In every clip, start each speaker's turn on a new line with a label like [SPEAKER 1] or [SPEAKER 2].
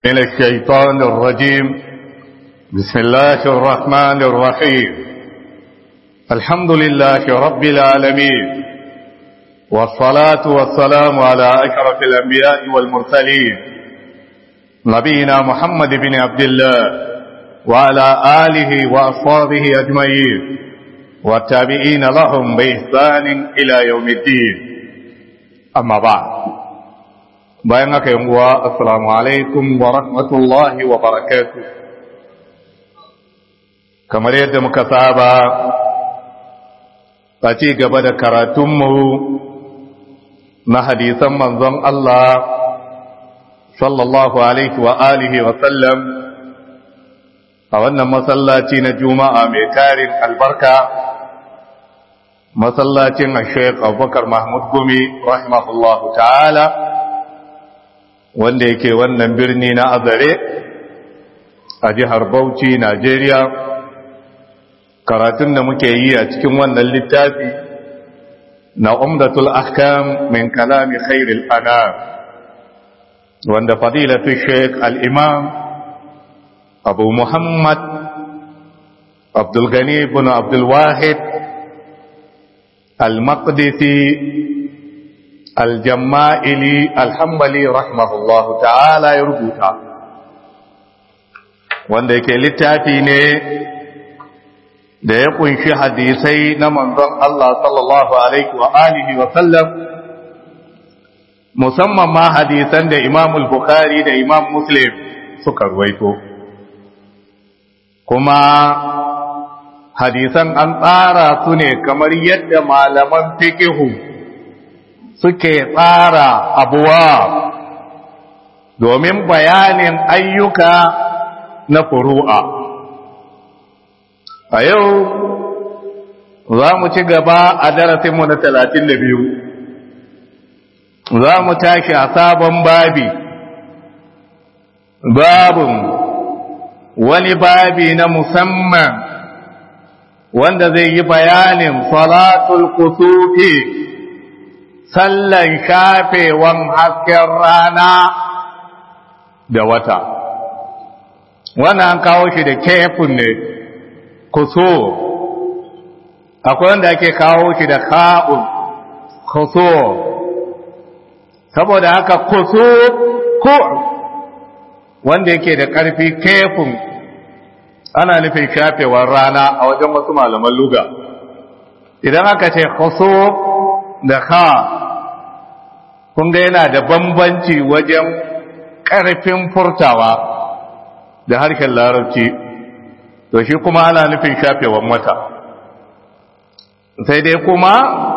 [SPEAKER 1] من الشيطان الرجيم بسم الله الرحمن الرحيم الحمد لله رب العالمين والصلاة والسلام على أشرف الأنبياء والمرسلين نبينا محمد بن عبد الله وعلى آله وأصحابه أجمعين والتابعين لهم بإحسان إلى يوم الدين أما بعد bayan haka yin uwa assalamu alaikum wa rahmatullahi wa barakatu kamar yadda muka saba a ci gaba da karatunmu na hadisan manzon Allah sallallahu alaihi wa alihi wa sallam a wannan masallaci na juma'a mai tarin albarka masallacin a sheik abubakar mahmud gumi rahimahullahu ta'ala wanda yake wannan birni na azare a jihar Bauchi, Najeriya, karatun da muke yi a cikin wannan littafi na umdatul ahkam min kalami khairil anam wanda fadilatu sheik al-imam abu muhammad abdulgani bin abdulwahid al-maqdisi aljamma'ili alhambali rahimahullahu ta'ala ya rubuta wanda yake littafi ne da ya kunshi hadisai na manzon Allah sallallahu alaihi wa alihi wa sallam musamman ma hadisan da Imam al-Bukhari da Imam Muslim suka ruwaito kuma hadisan an tsara su ne kamar yadda malaman fiqhu suke tsara abuwa domin bayanin ayyuka na furu'a. A yau za mu ci gaba a darasinmu na talatin da biyu, za mu tashi a sabon babi, babin wani babi na musamman wanda zai yi bayanin salatul kusufi. sallan shafewan hasken rana da wata wannan an kawo shi da kefin ne kuso akwai wanda ake kawo shi da ka'un kuso saboda haka kuso ko wanda yake da ƙarfi kefin ana nufin shafewar rana a wajen wasu malaman luga idan aka ce kuso da ka kun ga yana da bambanci wajen ƙarfin furtawa da harshen larabci to shi kuma ana nufin shafewan wata sai dai kuma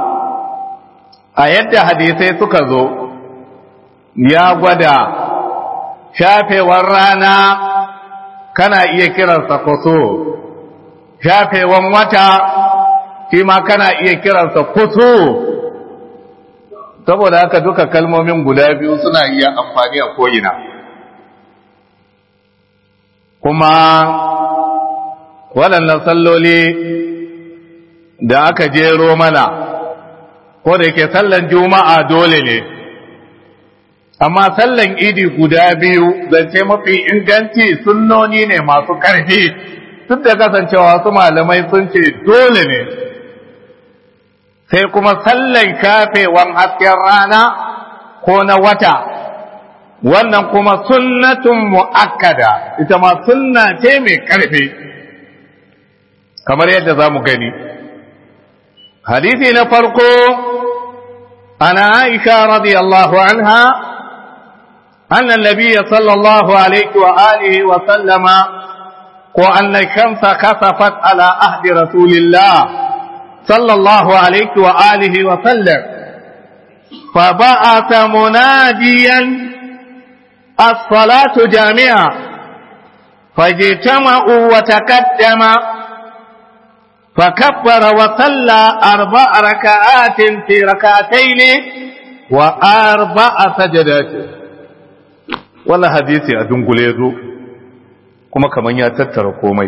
[SPEAKER 1] a yadda hadisai suka zo ya gwada shafewar rana kana iya kiransa kwaso shafewan wata shi ma kana iya kiransa kuso saboda haka duka kalmomin guda biyu suna iya amfani a ko'ina kuma waɗannan salloli da aka jero mana ko da yake sallan juma'a dole ne amma sallan idi guda biyu zance mafi inganci sunnoni ne masu ƙarfi duk da kasancewa su malamai sun ce dole ne sai kuma sallan kafewan hasken rana ko na wata wannan kuma sunnatun mu'akkada ita ma sunna ce mai ƙarfi kamar yadda za mu gani hadisi na farko ana aisha radiyallahu anha أن النبي صلى الله عليه وآله وسلم وأن الشمس كسفت على عهد رسول الله صلى الله عليه وآله وسلم فبعث مناديا الصلاة جامعة فاجتمعوا وتقدم فكبر وصلى أربع ركعات في ركعتين وأربع سجدات ولا حديثي أدنقل يزو كما كمان يتتر komai.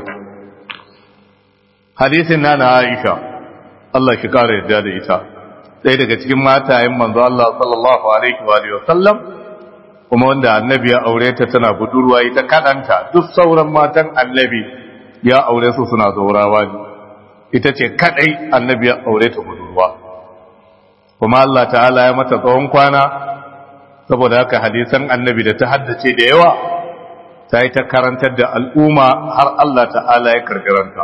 [SPEAKER 1] hadisin na na Aisha Allah shi kare yadda da ita ɗaya daga cikin matayen manzo Allah sallallahu alaihi wa sallam kuma wanda annabi ya aure ta tana budurwa ita kadanta duk sauran matan annabi ya aure su suna zaurawa ne ita ce kadai annabi ya aure ta budurwa kuma Allah ta'ala ya mata tsawon kwana saboda haka hadisan annabi da ta haddace da yawa ta yi ta karantar da al'umma har Allah ta'ala ya karkaranta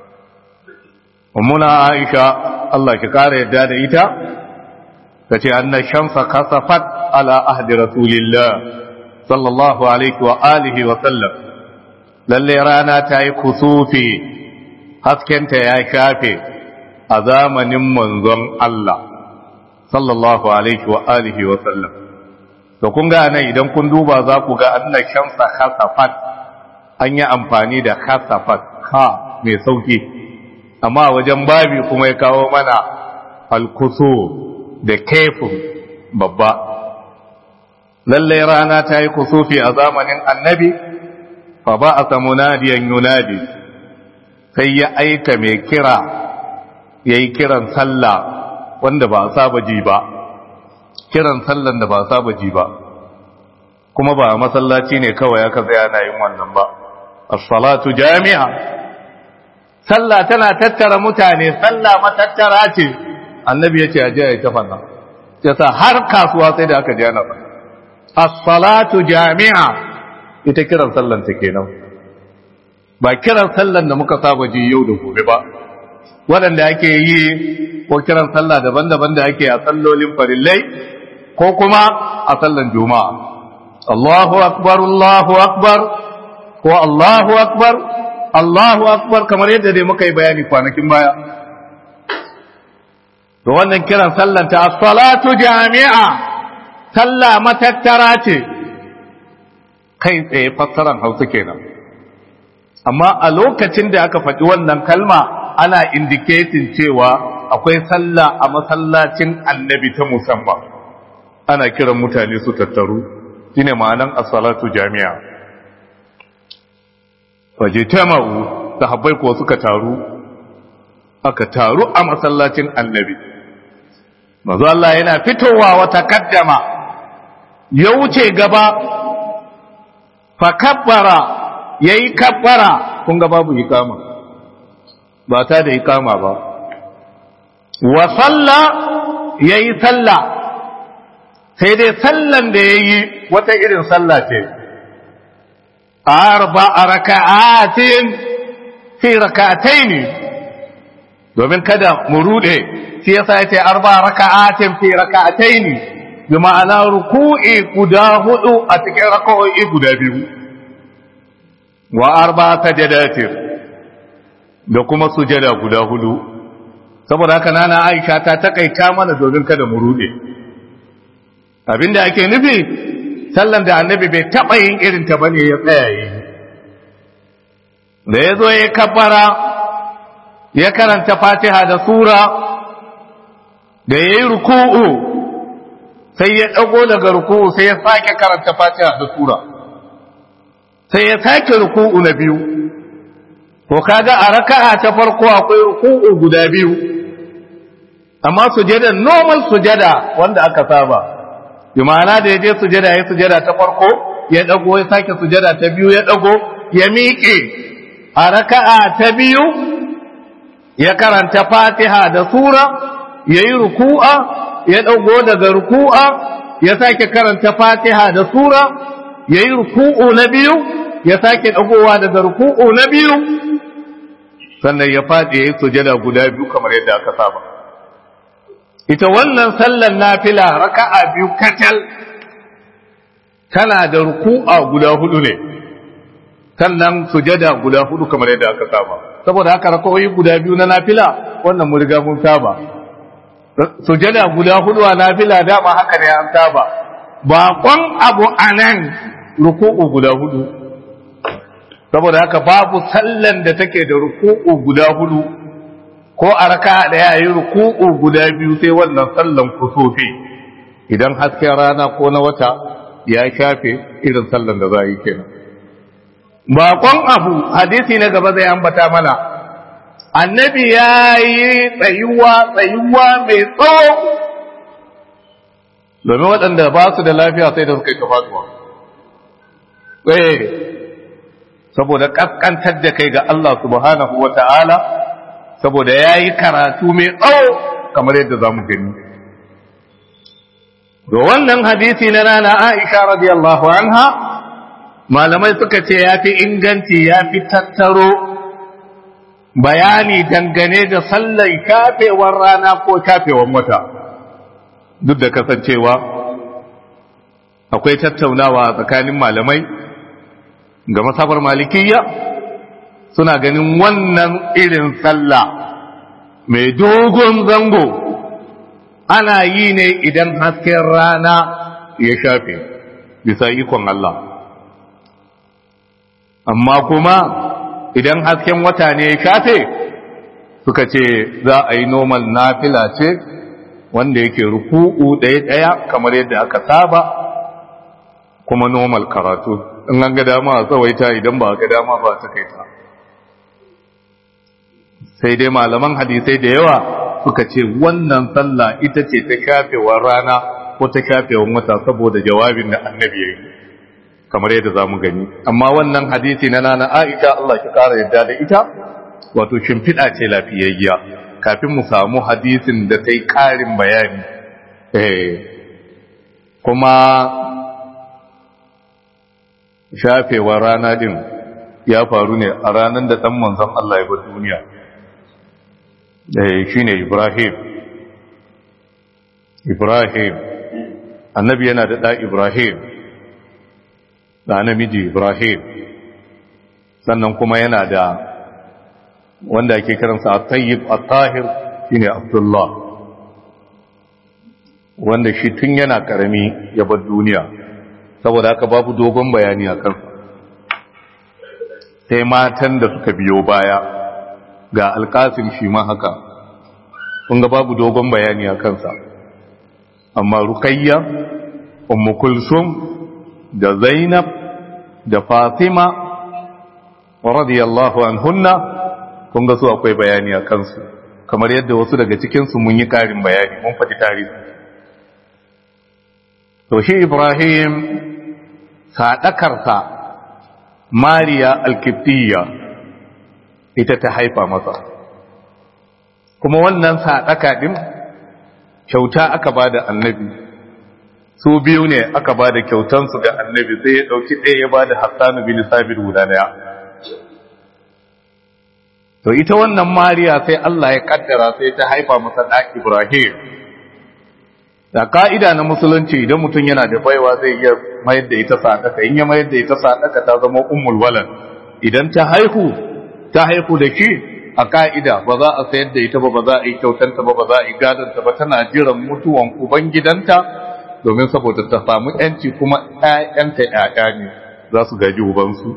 [SPEAKER 1] ummuna aisha Allah ki kara yadda da ita ta ce anna shamsa kasafat ala ahdi rasulillah sallallahu alaihi wa alihi wa sallam lalle rana ta yi kusufi haskenta ya shafe a zamanin manzon Allah sallallahu alaihi wa alihi wa sallam to kun ga nan idan kun duba za ku ga anna shamsa khasafat an yi amfani da khasafat ha mai sauki amma wajen babi kuma ya kawo mana alkusu da kefin babba lalle rana ta yi kusufi a zamanin annabi fa ba a samu nadiyan yunadi sai ya aika mai kira ya yi kiran sallah wanda ba a saba ji ba kiran sallan da ba a saba ji ba kuma ba a masallaci ne kawai aka zai ana yin wannan ba as-salatu jami'a sallah tana tattara mutane sallah matattara ce annabi ya ce a je ya tafa nan yasa har kasuwa sai da aka je ana faɗa as-salatu jami'a ita kiran sallan ta kenan ba kiran sallan da muka saba ji yau da gobe ba waɗanda ake yi ko kiran sallah daban-daban da ake a sallolin farillai ko kuma a sallan juma'a Allahu akbar Allahu akbar ko Allahu akbar Allahu akbar kamar yadda dai muka yi bayani kwanakin baya to wannan kiran sallan ta as-salatu jami'a sallah matattara ce kai tsaye fassaran Hausa kenan amma a lokacin da aka faɗi wannan kalma ana indicating cewa akwai sallah a masallacin annabi ta musamman ana kiran mutane su tattaru shine ma'anan as-salatu jami'a fajitama'u sahabbai ko suka taru aka taru a masallacin annabi mazu Allah yana fitowa wata kaddama ya wuce gaba fa kabbara yayi kabbara kun ga babu ikama ba ta da ikama ba wa salla yayi salla sai dai sallan da yayi wata irin salla ce arba raka'atin fi rak'ataini domin kada mu rude shi yasa yace arba raka'atin fi rak'ataini bi ma'ana ruku'i guda hudu a cikin raka'o'i guda biyu wa arba sajadatin da kuma sujada guda hudu saboda haka nana Aisha ta takaita mana domin kada mu rude abinda ake nufi sallan da annabi bai taba yin irin ta bane ya tsaya yi da yazo ya kabbara ya karanta Fatiha da sura da yayi ruku'u sai ya dago daga ruku'u sai ya sake karanta Fatiha da sura sai ya sake ruku'u na biyu to kaga a raka'a ta farko akwai ruku'u guda biyu amma sujada normal sujada wanda aka saba bi ma'ana da yaje sujada ya sujada ta farko ya dago ya sake sujada ta biyu ya dago ya miƙe a raka'a ta biyu ya karanta Fatiha da sura yayi ruku'a ya dago daga ruku'a ya sake karanta Fatiha da sura yayi ruku'u na biyu ya sake dagowa daga ruku'u na biyu sannan ya faɗi ya yi sujada guda biyu kamar yadda aka saba ita wannan sallan nafila raka'a biyu kacal tana da ruku'a guda hudu ne sannan sujada guda hudu kamar yadda aka saba saboda haka raka'o'i guda biyu na nafila wannan mun riga mun saba sujada guda hudu a nafila dama haka ne an saba baƙon abu anan ruku'u guda hudu saboda haka babu sallan da take da ruku'u guda hudu ko a raka daya yi ruku'u guda biyu sai wannan sallan kusofi idan hasken rana ko na wata ya shafe irin sallan da za a yi kenan bakon abu hadisi na gaba zai ambata mana annabi ya yi tsayuwa tsayuwa mai tsawo domin waɗanda ba su da lafiya sai da suka yi kafatuwa eh saboda kaskantar da kai ga Allah subhanahu wa ta'ala saboda ya yi karatu mai tsawo kamar yadda za mu gani da wannan hadisi na rana Aisha radiyallahu anha malamai suka ce ya fi inganci ya fi tattaro bayani dangane da sallar kafewar rana ko kafewar wata duk da kasancewa akwai tattaunawa tsakanin malamai ga masabar malikiyya suna ganin wannan irin sallah mai dogon zango ana yi ne idan hasken rana ya shafe bisa ikon Allah amma kuma idan hasken wata ne ya shafe suka ce za a yi normal nafila ce wanda yake ruku'u ɗaya-ɗaya kamar yadda aka saba kuma normal karatu in an ga dama a tsawaita idan ba ga dama ba ta kai ta sai dai malaman hadisai da yawa suka ce wannan sallah ita ce ta kafewar rana ko ta kafewar wata saboda jawabin da annabi ya yi kamar yadda za mu gani amma wannan hadisi na nana aisha Allah ki kara yadda da ita wato shimfiɗa ce lafiyayya kafin mu samu hadisin da ta yi ƙarin bayani kuma shafewar rana din ya faru ne a ranar da ɗan manzon Allah ya bar duniya shi ne Ibrahim Ibrahim annabi yana da ɗa Ibrahim da namiji Ibrahim sannan kuma yana da wanda ake kiransa a tayyib a tahir shi ne Abdullah wanda shi tun yana ƙarami ya bar duniya saboda haka babu dogon bayani a kansa sai matan da suka biyo baya ga alkasin shi ma haka kun ga babu dogon bayani a kansa amma rukayya ummu kulsum da zainab da fatima radiyallahu anhunna kun ga su akwai bayani a kansu kamar yadda wasu daga cikinsu mun yi karin bayani mun faɗi tarihi to shi ibrahim saɗakarsa mariya alkiftiya ita ta haifa masa kuma wannan saɗaka ɗin kyauta aka ba da annabi su biyu ne aka ba da kyautansu ga annabi sai ya ɗauki ɗaya ya ba da hassanu bin sabir guda ɗaya to ita wannan mariya sai Allah ya kaddara sai ta haifa masa ɗa ibrahim da ka'ida na musulunci idan mutum yana da baiwa zai iya mayar da ita sadaka in ya mayar da ita sadaka ta zama ummul walad idan ta haihu ta haihu da shi a ka'ida ba za a sayar da ita ba ba za a yi kyautanta ba ba za a yi gadanta ba tana jiran mutuwan uban gidanta domin saboda ta samu yanci kuma ƴaƴanta ƴaƴa ne za su gaji ubansu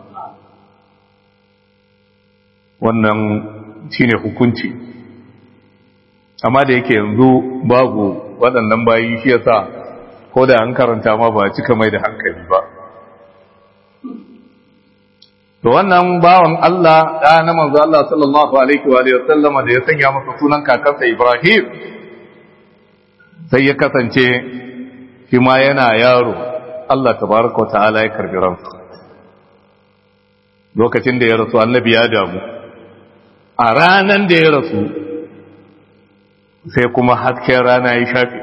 [SPEAKER 1] wannan shine hukunci amma da yake yanzu babu waɗannan bayi shi yasa ko da an karanta ma ba cika mai da hankali ba to wannan bawan Allah da na manzo Allah sallallahu alaihi wa alihi wasallama da ya sanya masa sunan kakansa Ibrahim sai ya kasance shi ma yana yaro Allah tabaraka ta'ala ya karbi ransa lokacin da ya rasu annabi ya damu a ranan da ya rasu sai kuma hasken rana ya shafe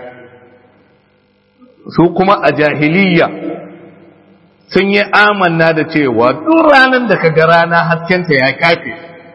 [SPEAKER 1] su kuma a jahiliya sun yi amanna da cewa duk ranar da ka ga rana haskenta ya kafe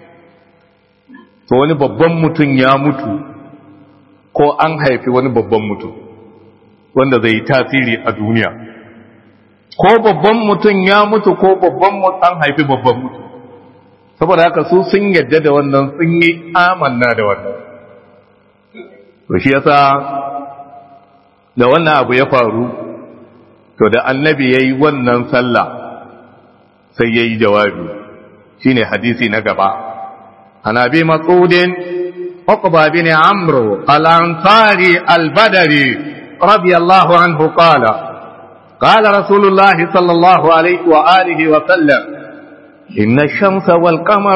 [SPEAKER 1] to wani babban mutum ya mutu ko an haifi wani babban mutum wanda zai yi tasiri a duniya ko babban mutum ya mutu ko babban an haifi babban mutum saboda haka su sun yadda da wannan sun yi amanna da wannan to shi yasa da wannan abu ya faru to da annabi yayi wannan sallah sai yayi jawabi shine hadisi na gaba anabi mas'udin عقبة بن عمرو الأنصاري البدري رضي الله عنه قال قال رسول الله صلى الله عليه وآله وسلم إن الشمس والقمر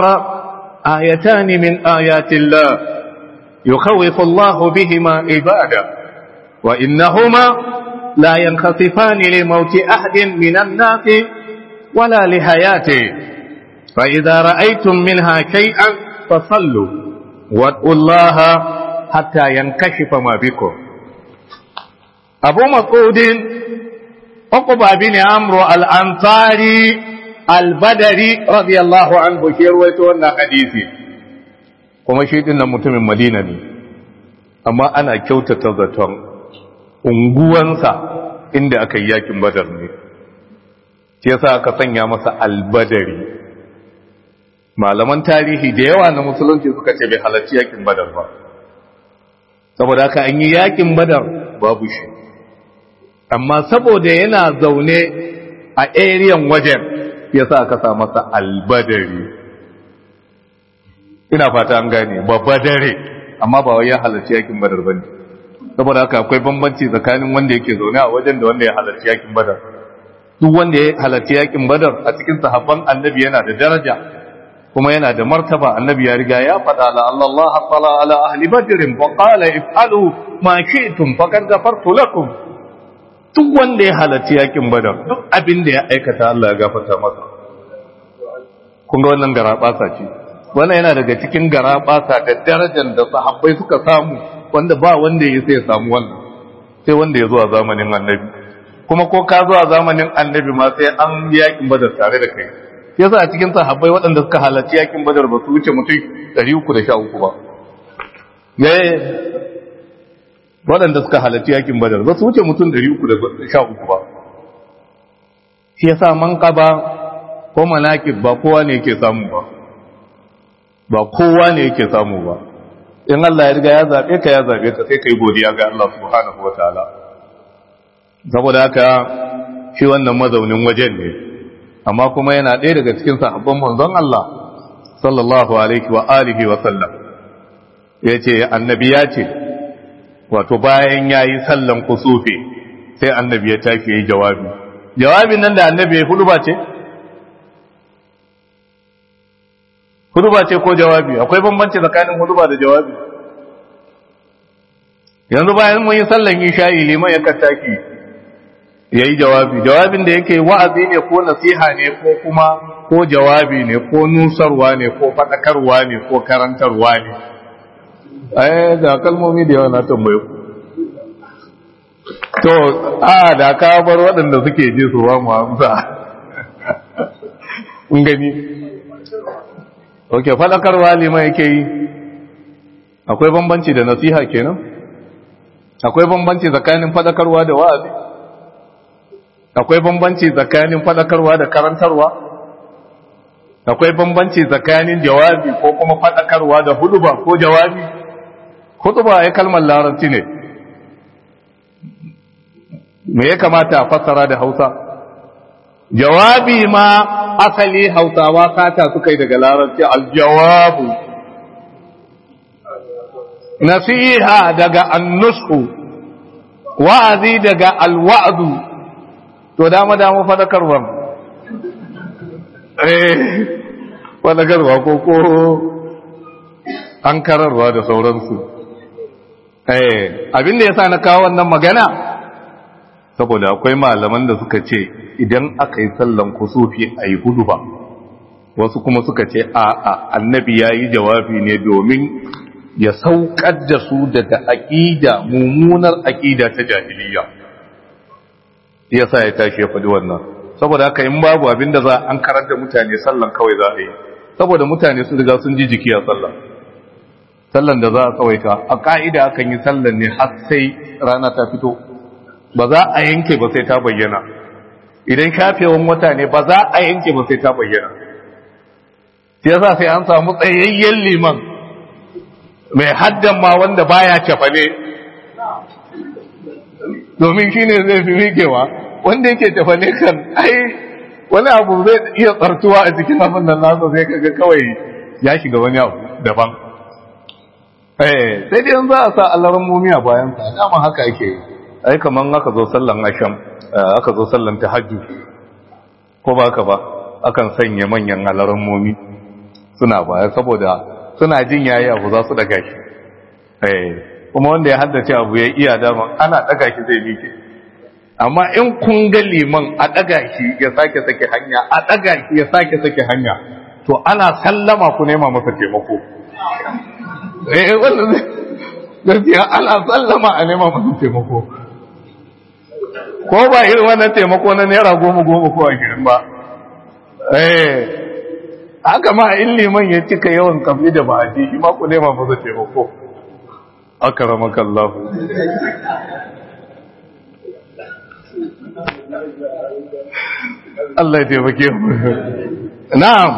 [SPEAKER 1] آيتان من آيات الله يخوف الله بهما عباده wa innahuma la yankhasifani li mauti ahadin minan nasi wala li hayati fa idza ra'aytum minha shay'an fasallu wad'u Allah hatta yankashifa ma bikum Abu Mas'udin Uqba bin Amr al-Ansari al-Badri radiyallahu anhu shi rawaito wannan hadisi kuma shi din nan mutumin Madina ne amma ana kyautata zaton unguwansa inda aka yi yakin Badar ne shi yasa aka sanya masa al-Badri malaman tarihi da yawa na musulunci suka ce bai halarci yakin Badar ba saboda haka an yi yakin Badar babu shi amma saboda yana zaune a ariyan wajen ya sa aka sa masa albadari ina fata an gane babba dare amma ba wai ya halarci yakin badar bane saboda haka akwai bambanci tsakanin wanda yake zaune a wajen da wanda ya halarci yakin badar duk wanda ya halarci yakin badar a cikin sahabban annabi yana da daraja kuma yana da martaba annabi ya riga ya faɗa la Allah tala ala ahli badr wa qala if'alu ma shi'tum faqad ghafartu lakum duk wanda ya halarci yakin badar duk abin da ya aikata Allah ya gafarta masa kun ga wannan garabasa ce wannan yana daga cikin garabasa da darajar da sahabbai suka samu wanda ba wanda ya sai ya samu wannan sai wanda ya zo a zamanin annabi kuma ko ka zo a zamanin annabi ma sai an yi yakin badar tare da kai yasa a cikin sahabbai waɗanda suka halarci yakin badar ba su wuce mutum 313 ba waɗanda suka halarci yakin badar ba su wuce mutum 313 ba shi yasa man kaba ko manakib ba kowa ne yake samu ba ba kowa ne yake samu ba in Allah ya riga ya zabe ka ya zabe ka sai kai godiya ga Allah subhanahu wataala saboda haka shi wannan mazaunin wajen ne amma kuma yana ɗaya daga cikin sahabban manzon Allah sallallahu alaihi wa alihi wa sallam yace annabi ya ce wato bayan yayi sallan kusufi sai annabi ya tafi yayi jawabi jawabin nan da annabi ya hudu ba ce huduba ce ko jawabi akwai bambanci tsakanin huduba da jawabi yanzu bayan mun yi sallan isha'i liman ya kattaki ya yi jawabi jawabin da yake wa'azi ne ko nasiha ne ko kuma ko jawabi ne ko nusarwa ne ko faɗakarwa ne ko karantarwa ne ai ga kalmomi da yawa na tambaye ku to a da ka bar waɗanda suke ji su ba mu amsa kun gani ok faɗakarwa liman yake yi akwai bambanci da nasiha kenan akwai bambanci tsakanin faɗakarwa da wa'azi akwai bambanci tsakanin faɗakarwa da karantarwa akwai bambanci tsakanin jawabi ko kuma faɗakarwa da huduba ko jawabi huduba ya kalmar larabci ne me ya kamata a fassara da hausa jawabi ma asali hausawa sata suka yi daga larabci aljawabu nasiha daga annusku wa'azi daga alwa'adu to dama dama fadakarwa eh fadakarwa ko ko an kararwa da sauransu eh abinda yasa na kawo wannan magana saboda akwai malaman da suka ce idan aka yi sallan kusufi a yi hudu ba wasu kuma suka ce a a annabi ya yi jawabi ne domin ya saukar da su daga aƙida mummunar aƙida ta jahiliya ya sa ya tashi ya faɗi wannan saboda haka in babu abin da za an karar da mutane sallan kawai za a yi saboda mutane sun riga sun ji jiki a sallan sallan da za a tsawaita a ƙa'ida akan yi sallan ne har sai rana ta fito ba za a yanke ba sai ta bayyana idan shafewan wata ne ba za a yanke ba sai ta bayyana sai yasa sai an samu tsayayyen liman mai haddan ma wanda baya cefane domin shine zai fi rikewa wanda yake cefane kan ai wani abu zai iya tsartuwa a cikin abin nan nasa sai kaga kawai ya shiga wani abu daban eh sai dai za a sa alaran mumiya bayan sa dama haka ake yi ai kaman aka zo sallan asham aka zo sallan tahajjud ko ba ka ba akan sanya manyan alaran momi suna baya saboda suna jin yayi abu za su daga shi eh kuma wanda ya haddace abu ya iya dama ana daga shi zai mike amma in kun ga liman a daga shi ya sake sake hanya a daga shi ya sake sake hanya to ana sallama ku nema masa taimako eh wannan gaskiya ana sallama a nema masa taimako ko ba irin wannan taimako na naira goma goma ko ashirin ba eh haka ma in liman ya cika yawan kafi da ba a ji shi ma ku nema masa taimako akaramaka Allah Allah ya taimake mu na'am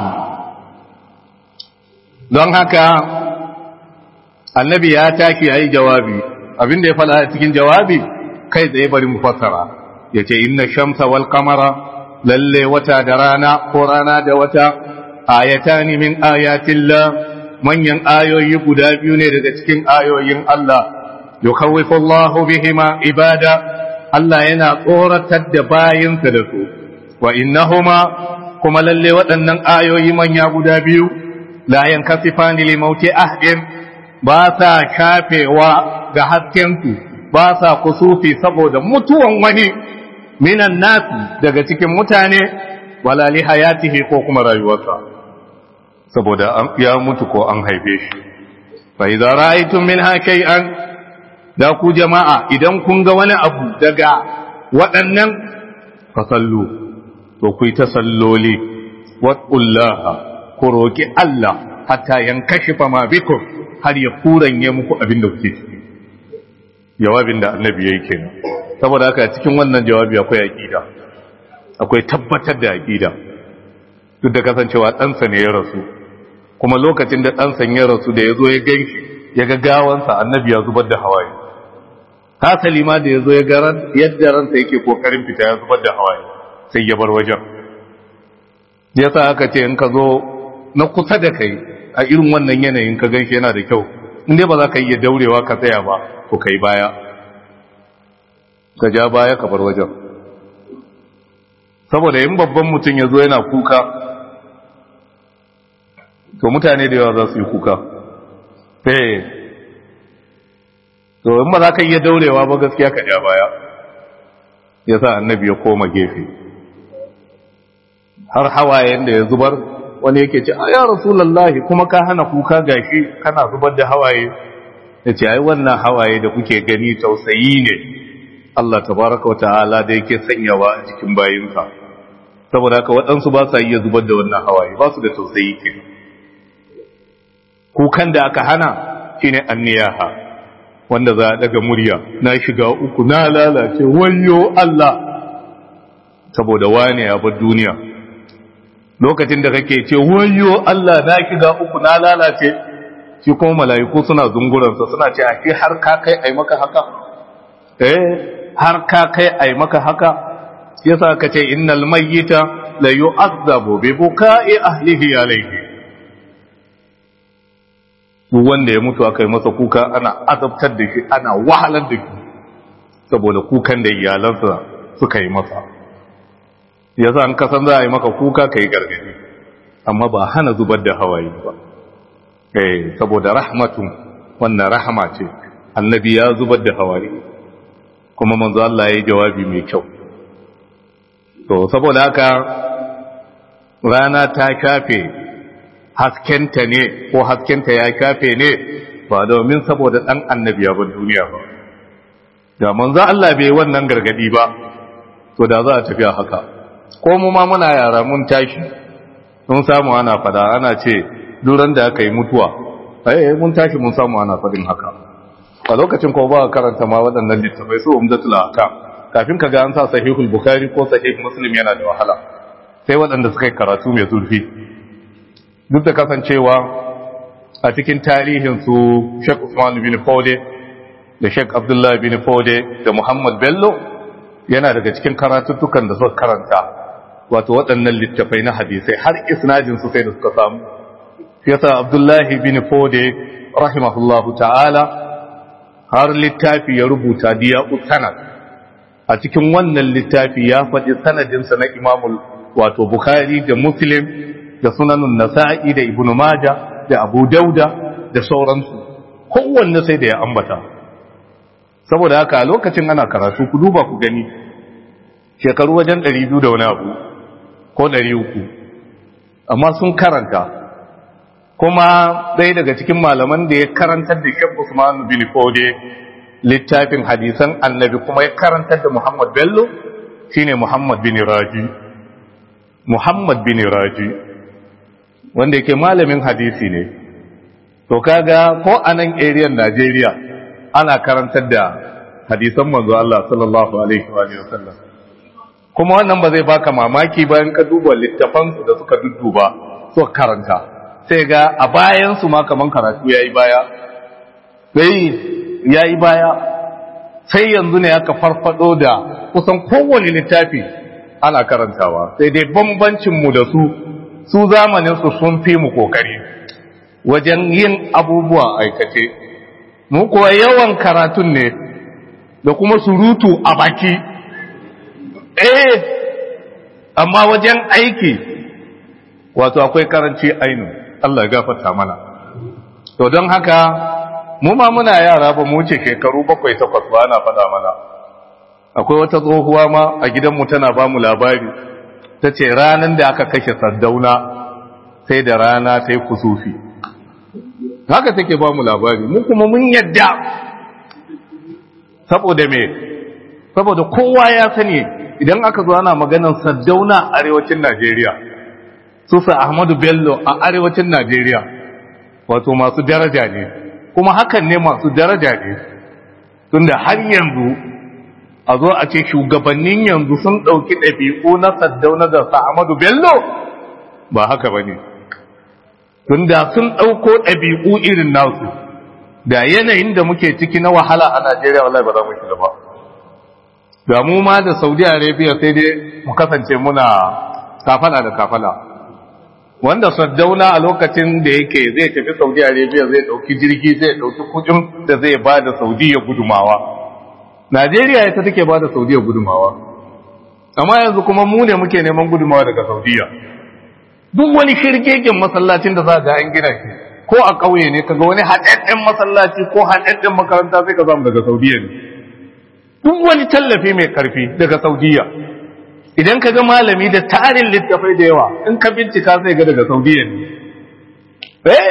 [SPEAKER 1] don haka annabi ya taki yayi jawabi abinda ya fada cikin jawabi kai tsaye bari mu fassara yace inna shamsa wal qamara lalle wata da rana ko rana da wata ayatani min ayatillah manyan ayoyi guda biyu ne daga cikin ayoyin Allah yukawwifu Allahu bihima ibada Allah yana tsoratar da bayinsa da su wa innahuma kuma lalle waɗannan ayoyi manya guda biyu la yankasifani li mauti ahdin ba sa kafewa ga haskensu ba sa kusufi saboda mutuwan wani minan nasu daga cikin mutane wala li hayatihi ko kuma rayuwarsa saboda ya mutu ko an haife shi fa idza ra'aytum minha shay'an da ku jama'a idan kun ga wani abu daga waɗannan fasallu to ku yi ta salloli waɗullaha ku roƙi Allah hatta yankashifa ma bikum har ya kuranye muku abin da kuke ciki jawabin da annabi yayi kenan saboda haka cikin wannan jawabi akwai aqida akwai tabbatar da aqida duk da kasancewa ɗansa ne ya rasu kuma lokacin da ɗansa ya rasu da ya zo ya ganshi ya ga gawansa annabi ya zubar da hawaye hasali ma da ya zo ya ga yadda ransa yake kokarin fita ya zubar da hawaye sai ya bar wajen ya sa aka ce in ka zo na kusa da kai a irin wannan yanayin ka ganshi yana da kyau inda ba za ka iya daurewa ka tsaya ba ko kai baya ka ja baya ka bar wajen saboda in babban mutum ya zo yana kuka to mutane da yawa za su yi kuka eh to in ba za ka iya daurewa ba gaskiya ka ja baya ya sa annabi ya koma gefe har hawayen da ya zubar wani yake ce ya rasulallahi kuma ka hana kuka gashi kana zubar da hawaye ya ce ai wannan hawaye da kuke gani tausayi ne Allah tabaraka wata'ala da yake sanyawa a cikin bayinsa saboda haka waɗansu ba sa iya zubar da wannan hawaye ba su da tausayi ke kukan da aka hana shine anniyaha wanda za a daga murya na shiga uku na lalace wayo Allah saboda wane ya bar duniya lokacin da kake ce wayo Allah na shiga uku na lalace shi kuma mala'iku suna zunguransa suna ce a shi har ka kai ai maka haka eh har ka kai ai maka haka yasa ka ce innal mayyita la yu'azzabu bi buka'i ahlihi alayhi duk wanda ya mutu aka yi masa kuka ana azabtar da shi ana wahalar da shi saboda kukan da iyalansa suka yi masa yasa an kasan za a yi maka kuka ka yi gargadi amma ba hana zubar da hawaye ba eh saboda rahmatun wannan rahama ce annabi ya zubar da hawaye kuma manzo Allah ya yi jawabi mai kyau to saboda haka rana ta kafe haskenta ne ko haskenta ya kafe ne ba domin saboda dan annabi ya bar duniya ba da manzo Allah bai wannan gargadi ba to da za a tafi haka ko mu ma muna yara mun tashi mun samu ana fada ana ce duran da aka yi mutuwa eh mun tashi mun samu ana fadin haka a lokacin ko ba karanta ma waɗannan littafai su umdatul ahkam kafin ka ga an sa sahihul bukhari ko sahih muslim yana da wahala sai waɗanda suka yi karatu mai zurfi duk da kasancewa a cikin tarihin su Sheikh Usman bin Fode da Sheikh Abdullah bin Fode da Muhammad Bello yana daga cikin karatuttukan da suka karanta wato waɗannan littafai na hadisai har isnadin su sai da suka samu yasa Abdullahi bin Fode rahimahullahu ta'ala har littafi ya rubuta diya sanad a cikin wannan littafi ya faɗi sanadinsa na imamul wato Bukhari da Muslim da sunanun Nasa'i da Ibn Majah da Abu Dauda da sauransu kowanne sai da ya ambata saboda haka a lokacin ana karatu ku duba ku gani shekaru wajen 200 da wani abu ko 300 amma sun karanta kuma ɗaya daga cikin malaman da ya karantar da Sheikh Usman bin Fode littafin hadisan annabi kuma ya karantar da Muhammad Bello shine Muhammad bin Raji Muhammad bin Raji wanda yake malamin hadisi ne to kaga ko a nan area Najeriya ana karantar da hadisan manzo Allah sallallahu alaihi wa sallam kuma wannan ba zai baka mamaki bayan ka duba littafansu da suka dudduba suka karanta sai ga a bayansu ma kaman karatu ya yi baya sai ya yi baya sai yanzu ne aka farfado da kusan kowane littafi ana karantawa sai dai bambancinmu da su su zamaninsu sun fi mu kokari wajen yin abubuwa aikace mu kuwa yawan karatun ne da kuma surutu a baki eh amma wajen aiki wato akwai karanci ainu Allah ya gafarta mana to don haka mu ma muna yara ba mu wuce shekaru bakwai takwas ba ana faɗa mana akwai wata tsohuwa ma a gidanmu tana ba mu labari ta ce ranar da aka kashe sardauna sai da rana ta yi kusufi haka take ba mu labari mu kuma mun yadda saboda me saboda kowa ya sani idan aka zo ana maganar sardauna arewacin najeriya sufa Ahmadu Bello a arewacin Najeriya wato masu daraja ne kuma hakan ne masu daraja ne tunda har yanzu a zo a ce shugabannin yanzu sun ɗauki ɗabi'u na saddauna da sa Ahmadu Bello ba haka ba ne tunda sun ɗauko ɗabi'u irin nasu da yanayin da muke ciki na wahala a Najeriya wallahi ba za mu shiga ba da mu ma da Saudi Arabia sai dai mu kasance muna kafala da kafala wanda saddauna a lokacin da yake zai tafi saudi arabia zai dauki jirgi zai dauki kudin da zai ba da saudiya gudumawa najeriya ita take ba da saudiya gudumawa amma yanzu kuma mu ne muke neman gudumawa daga saudiya duk wani shirgegen masallacin da za ga an gina shi ko a ƙauye ne kaga wani haɗaɗɗen masallaci ko haɗaɗɗen makaranta sai ka samu daga saudiya ne duk wani tallafi mai karfi daga saudiya idan ka ga malami da tarin littafai da yawa in ka bincika sai ga daga saudiya ne eh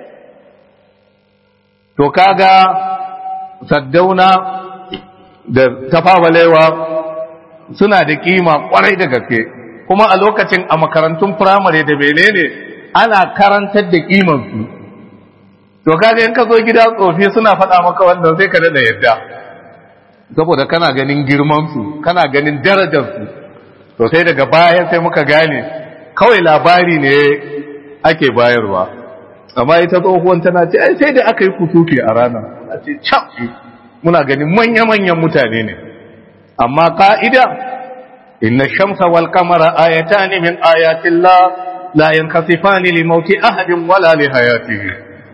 [SPEAKER 1] to kaga saddauna da tafawalewa suna da kima kwarai da gaske kuma a lokacin a makarantun firamare da menene ana karantar da kimansu to kaga in ka zo gida tsofi suna faɗa maka wannan sai ka da yadda saboda kana ganin girmansu kana ganin darajarsu to sai daga baya sai muka gane kawai labari ne ake bayarwa amma ita tsohuwan tana ce ai sai da aka yi kusufi a rana a ce can muna ganin manya-manyan mutane ne amma ka'ida inna shamsa wal kamara ayatani min ayatillah la yankasifani li mauti ahadin wala li hayatihi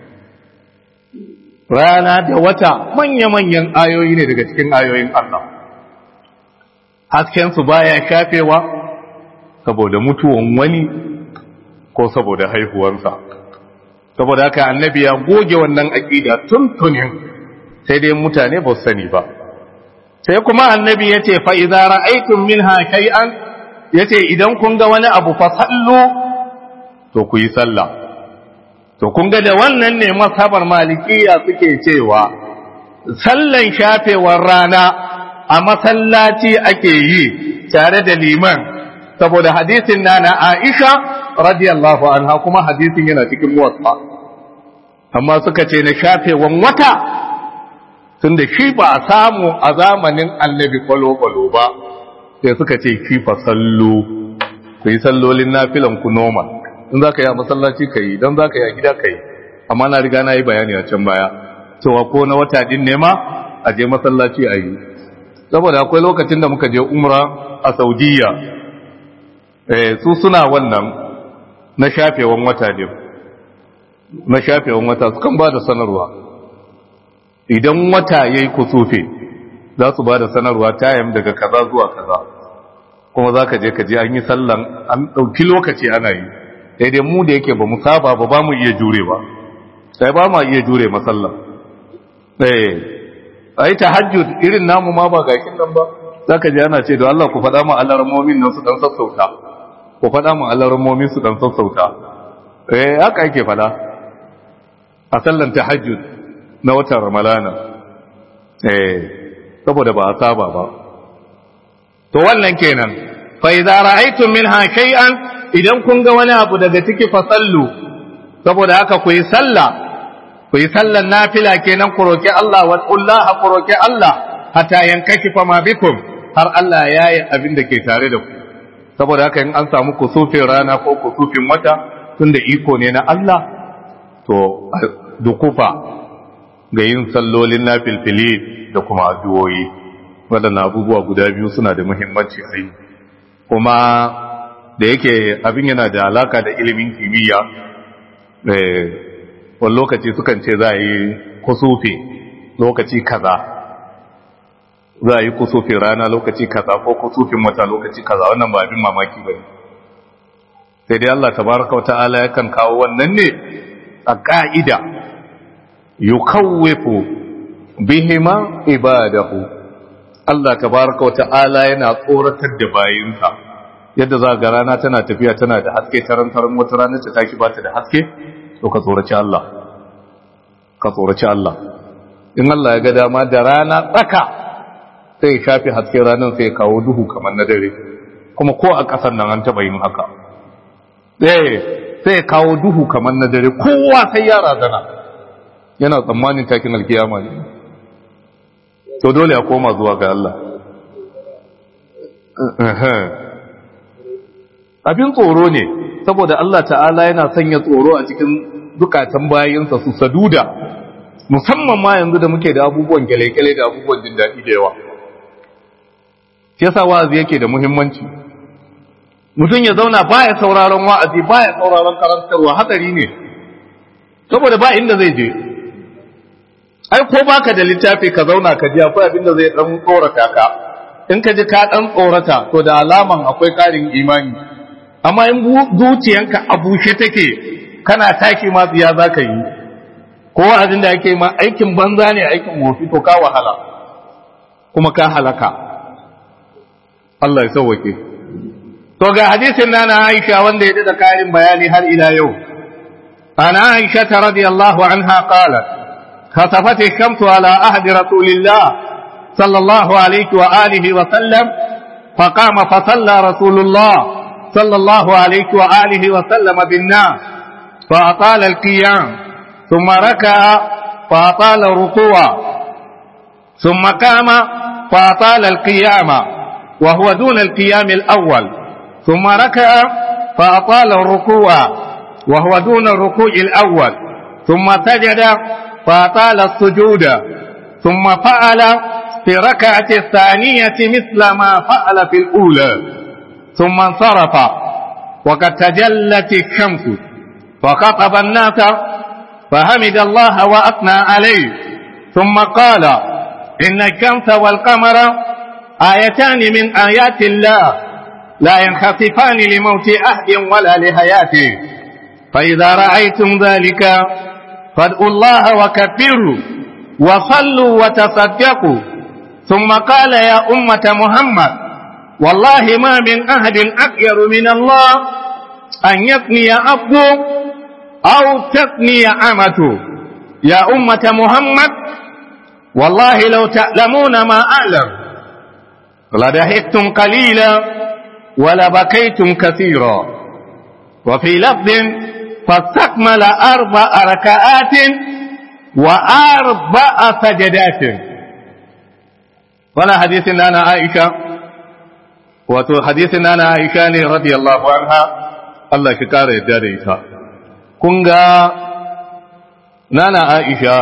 [SPEAKER 1] rana da wata manya-manyan ayoyi ne daga cikin ayoyin Allah haskensu baya shafewa saboda mutuwan wani ko saboda haihuwarsa saboda haka annabi ya goge wannan aƙida tuntunin sai dai mutane ba su sani ba sai kuma annabi ya ce fa'iza ra'aitun min shay'an ya ce idan kun ga wani abu fa sallu to ku yi sallah to kun ga da wannan ne masabar malikiya suke cewa sallan shafewar rana a masallaci ake yi tare da liman saboda hadisin na na Aisha radiyallahu anha kuma hadisin yana cikin muwatta amma suka ce na shafewan wata tunda shi ba a samu a zamanin annabi kwalo-kwalo ba sai suka ce shi fa sallu ku yi sallolin nafilan ku normal in za ka yi a masallaci ka yi don za ka yi a gida ka yi amma na riga na yi bayani a can baya cewa ko na wata din nema a je masallaci a yi saboda akwai lokacin da muka je umra a saudiya su suna wannan na shafewan wata din na shafewan wata sukan ba da sanarwa idan wata ya yi kusufe za su ba da sanarwa tayam daga kaza zuwa kaza kuma za ka je ka je an yi sallan an ɗauki lokaci ana yi daidai mu da yake ba mu saba ba ba mu iya jure ba sai ba ma iya jure masallan a yi tahajjud irin namu ma ba gashin nan ba za ka ji ana ce da Allah ku faɗa mu alarmomin nan su ɗan sassauta ku faɗa mu alarmomin su ɗan sassauta eh haka ake faɗa a sallan tahajjud na watan ramalana eh saboda ba a saba ba to wannan kenan fa idza ra'aytum minha shay'an idan kun ga wani abu daga ciki fa sallu saboda haka ku yi sallah ku yi sallan nafila kenan ku roki Allah wa qullaha ku roki Allah hatta yankashifa ma bikum har Allah ya yi abin da ke tare da ku saboda haka in an samu kusufin rana ko kusufin wata tunda iko ne na Allah to dukufa ga yin sallolin nafilfili da kuma addu'o'i waɗannan abubuwa guda biyu suna da muhimmanci a yi kuma da yake abin yana da alaka da ilimin kimiyya wani lokaci sukan ce za a yi kusufi lokaci kaza za a yi kusufin rana lokaci kaza ko kusufin wata lokaci kaza wannan ba abin mamaki ba ne sai dai Allah tabaraka wa ta'ala yakan kawo wannan ne a ka'ida yukawwifu bihima ibadahu Allah tabaraka wa ta'ala yana tsoratar da bayinsa yadda za ga rana tana tafiya tana da haske tarantaran wata rana ta tashi ba ta da haske to ka tsoraci Allah ka tsoraci Allah in Allah ya ga dama da rana tsaka sai ya shafi haske ranar sai ya kawo duhu kamar na dare kuma ko a ƙasar nan an taɓa yin haka eh sai ya kawo duhu kamar na dare kowa sai ya razana yana tsammanin takin alkiyama ne to dole a koma zuwa ga Allah abin tsoro ne saboda Allah ta'ala yana sanya tsoro a cikin zukatan bayinsa su saduda musamman ma yanzu da muke da abubuwan gyale-gyale da abubuwan jin daɗi da yawa shi yasa wa'azi yake da muhimmanci mutum ya zauna baya sauraron wa'azi baya sauraron karantarwa hatsari ne saboda ba inda zai je ai ko baka da littafi ka zauna ka ji akwai abin da zai dan tsorata ka in ka ji ka dan tsorata to da alaman akwai karin imani amma in zuciyanka a bushe take kana taki ma tsiya za ka yi ko wa'azin da ake ma aikin banza ne aikin wofi to ka wahala kuma ka halaka Allah ya sauwake to ga hadisin nana Aisha wanda ya da karin bayani har ila yau ana Aisha radiyallahu anha qalat خسفت الشمس على عهد رسول الله صلى الله عليه وآله وسلم فقام فصلى رسول الله صلى الله عليه وآله وسلم بالناس فأطال القيام ثم ركع فأطال الركوع ثم قام فأطال القيام وهو دون القيام الأول ثم ركع فأطال الركوع وهو دون الركوع الأول ثم سجد فأطال السجود ثم فعل في ركعة الثانية مثل ما فعل في الأولى ثم انصرف وقد تجلت الشمس فخطب الناس فحمد الله وأثنى عليه ثم قال إن الشمس والقمر آيتان من آيات الله لا ينخسفان لموت أحد ولا لحياته فإذا رأيتم ذلك فادعوا الله وكبروا وصلوا وتصدقوا ثم قال يا أمة محمد والله ما من أحد أخير من الله أن يثني عبده أو تثني أمته يا أمة محمد والله لو تعلمون ما أعلم لضحكتم قليلا ولبكيتم كثيرا وفي لفظ فاستكمل أربع ركعات وأربع سجدات ولا حديث أنا عائشة wato hadisin nana Aisha ne radiyallahu anha Allah shi kara yadda da ita kun ga nana Aisha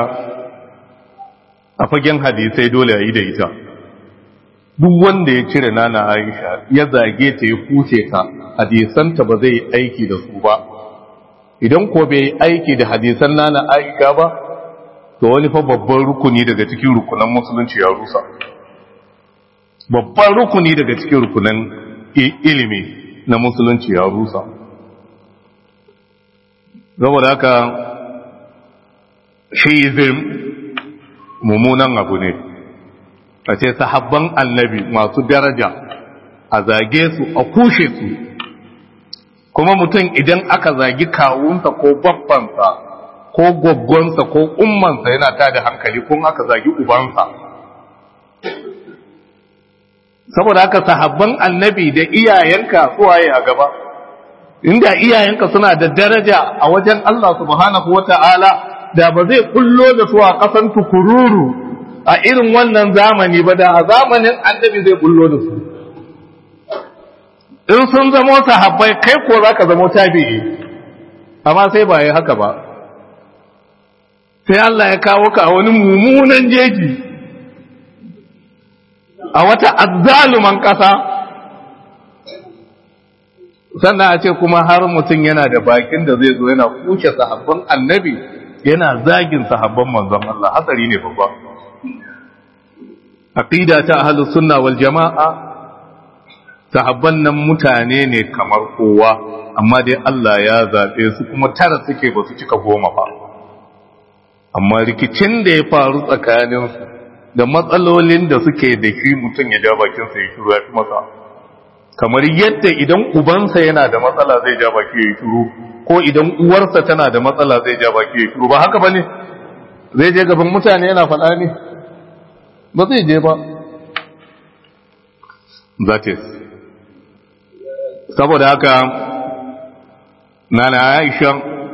[SPEAKER 1] a fagen hadisai dole a yi da ita duk wanda ya cire nana Aisha ya zage ta ya kuce ta hadisanta ba zai aiki da su ba idan ko bai aiki da hadisan nana Aisha ba to wani fa babban rukuni daga cikin rukunan musulunci ya rusa babban rukuni daga cikin rukunan ilimi na musulunci ya rusa saboda haka shiizim mummunan abu ne a ce sahabban annabi masu daraja a zage su a kushe su kuma mutum idan aka zagi kawunsa ko babbansa ko gwaggonsa ko ummansa yana tada hankali kun aka zagi ubansa saboda haka sahabban annabi da iyayenka suwaye a gaba inda iyayenka suna da daraja a wajen Allah subhanahu wata'ala da ba zai kullo da su a ƙasan tukururu a irin wannan zamani ba da a zamanin annabi zai kullo da su in sun zamo sahabbai kai ko za ka zamo tabi'i amma sai ba yi haka ba sai Allah ya kawo ka a wani mummunan jeji a wata azzaluman ƙasa sannan a ce kuma har mutum yana da bakin da zai zo yana kushe sahabban annabi yana zagin sahabban manzon Allah hatsari ne babba aqida ta ahlus sunna wal jamaa sahabban nan mutane ne kamar kowa amma dai Allah ya zabe su kuma tara suke ba su cika goma ba amma rikicin da ya faru tsakaninsu da matsalolin da suke da shi mutum ya ja bakinsa ya shiru ya fi masa kamar yadda idan ubansa yana da matsala zai ja baki ya shiru ko idan uwarsa tana da matsala zai ja baki ya shiru ba haka ba ne zai je gaban mutane yana faɗa ne ba zai je ba that is saboda haka nana aisha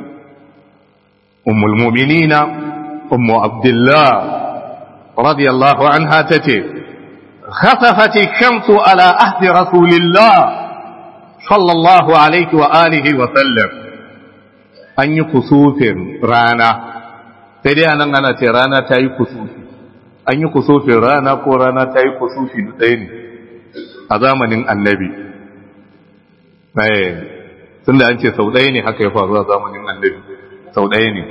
[SPEAKER 1] ummul mu'minina ummu abdullah radiyallahu anha tace خسفت الشمس على أهد رسول الله صلى الله عليه وآله وسلم أن يكسوف رانا sai dai anan ana ce rana ta yi kusufi an yi kusufin rana ko rana ta yi kusufi da ɗaya ne a zamanin annabi tun da an ce sau ɗaya ne haka ya faru a zamanin annabi sau ɗaya ne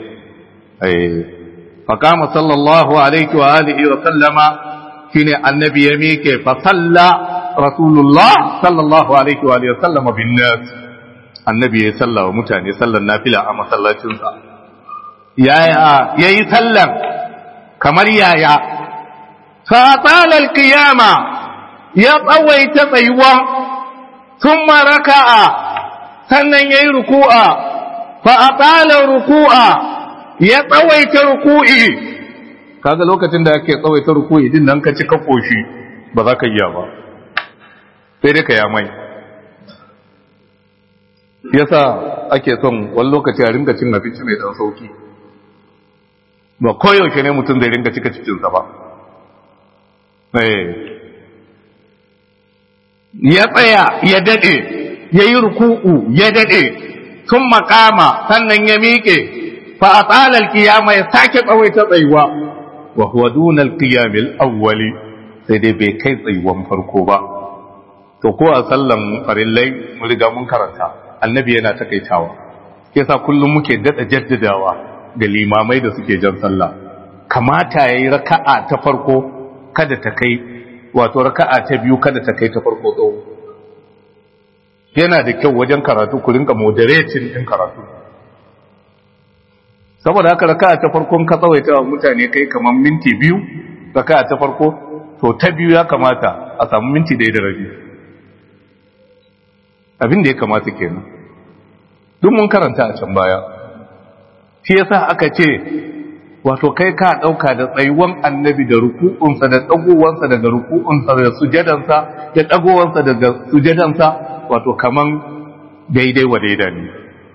[SPEAKER 1] faƙama sallallahu alaihi wa alihi wa sallama shine annabi ya miƙe fa salla rasulullah sallallahu alaihi wa sallama bin nas annabi ya salla wa mutane sallan nafila a masallacinsa yaya yayi sallan kamar yaya fa tala alqiyama ya tsawaita tsayuwa thumma raka'a sannan yayi ruku'a fa atala ruku'a ya tsawaita ruku'i kaga lokacin da ake tsawaita rukuyi din nan ka ci ka koshi ba za ka iya ba sai dai ka ya mai yasa ake son wani lokaci a ringa cin abinci mai dan sauki ba koyaushe ne mutum zai ringa cika cikinsa ba ya tsaya ya dade ya yi ruku'u ya dade sun makama sannan ya miƙe fa a tsalar kiyama ya sake tsawaita tsayuwa wa huwa duna al-qiyam al-awwal sai dai bai kai tsayuwan farko ba to ko a sallan farillai mun riga mun karanta annabi yana takaitawa yasa kullum muke dada jaddadawa ga limamai da suke jan sallah kamata yayi raka'a ta farko kada ta kai wato raka'a ta biyu kada ta kai ta farko tsawo yana da kyau wajen karatu ku rinka moderating din karatu saboda haka raka'a ta farkon ka tsawaita wa mutane kai kamar minti biyu raka'a ta farko to ta biyu ya kamata a samu minti da da rabi abin da ya kamata kenan duk mun karanta a can baya shi yasa aka ce wato kai ka dauka da tsayuwan annabi da ruku'unsa da dagowansa daga ruku'unsa da sujadansa da dagowansa daga sujadansa wato kaman daidai wa daidai ne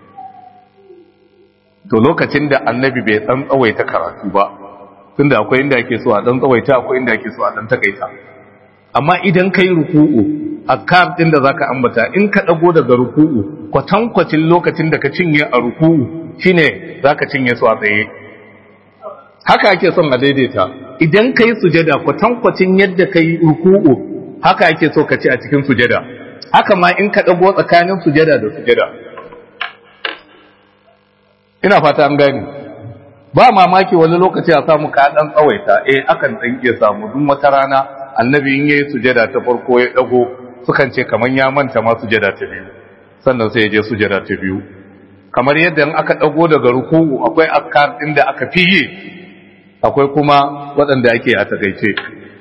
[SPEAKER 1] to lokacin da annabi bai dan tsawaita karatu ba tunda akwai inda ake so a dan tsawaita akwai inda ake so a dan takaita amma idan kai ruku'u azkar din da zaka ambata in ka dago daga ruku'u kwatankwacin lokacin da ka cinye a ruku'u shine zaka cinye su a tsaye haka ake son a daidaita idan kai sujada kwatankwacin yadda kai ruku'u haka ake so ka ci a cikin sujada haka ma in ka dago tsakanin sujada da sujada ina fata an gani ba mamaki wani lokaci a samu ka dan tsawaita eh akan dan iya samu duk wata rana annabi in yayi sujada ta farko ya dago sukan ce kaman ya manta ma sujada ta biyu sannan sai ya je sujada ta biyu kamar yadda in aka dago daga ruku'u akwai askar din da aka fiye akwai kuma waɗanda ake a takaice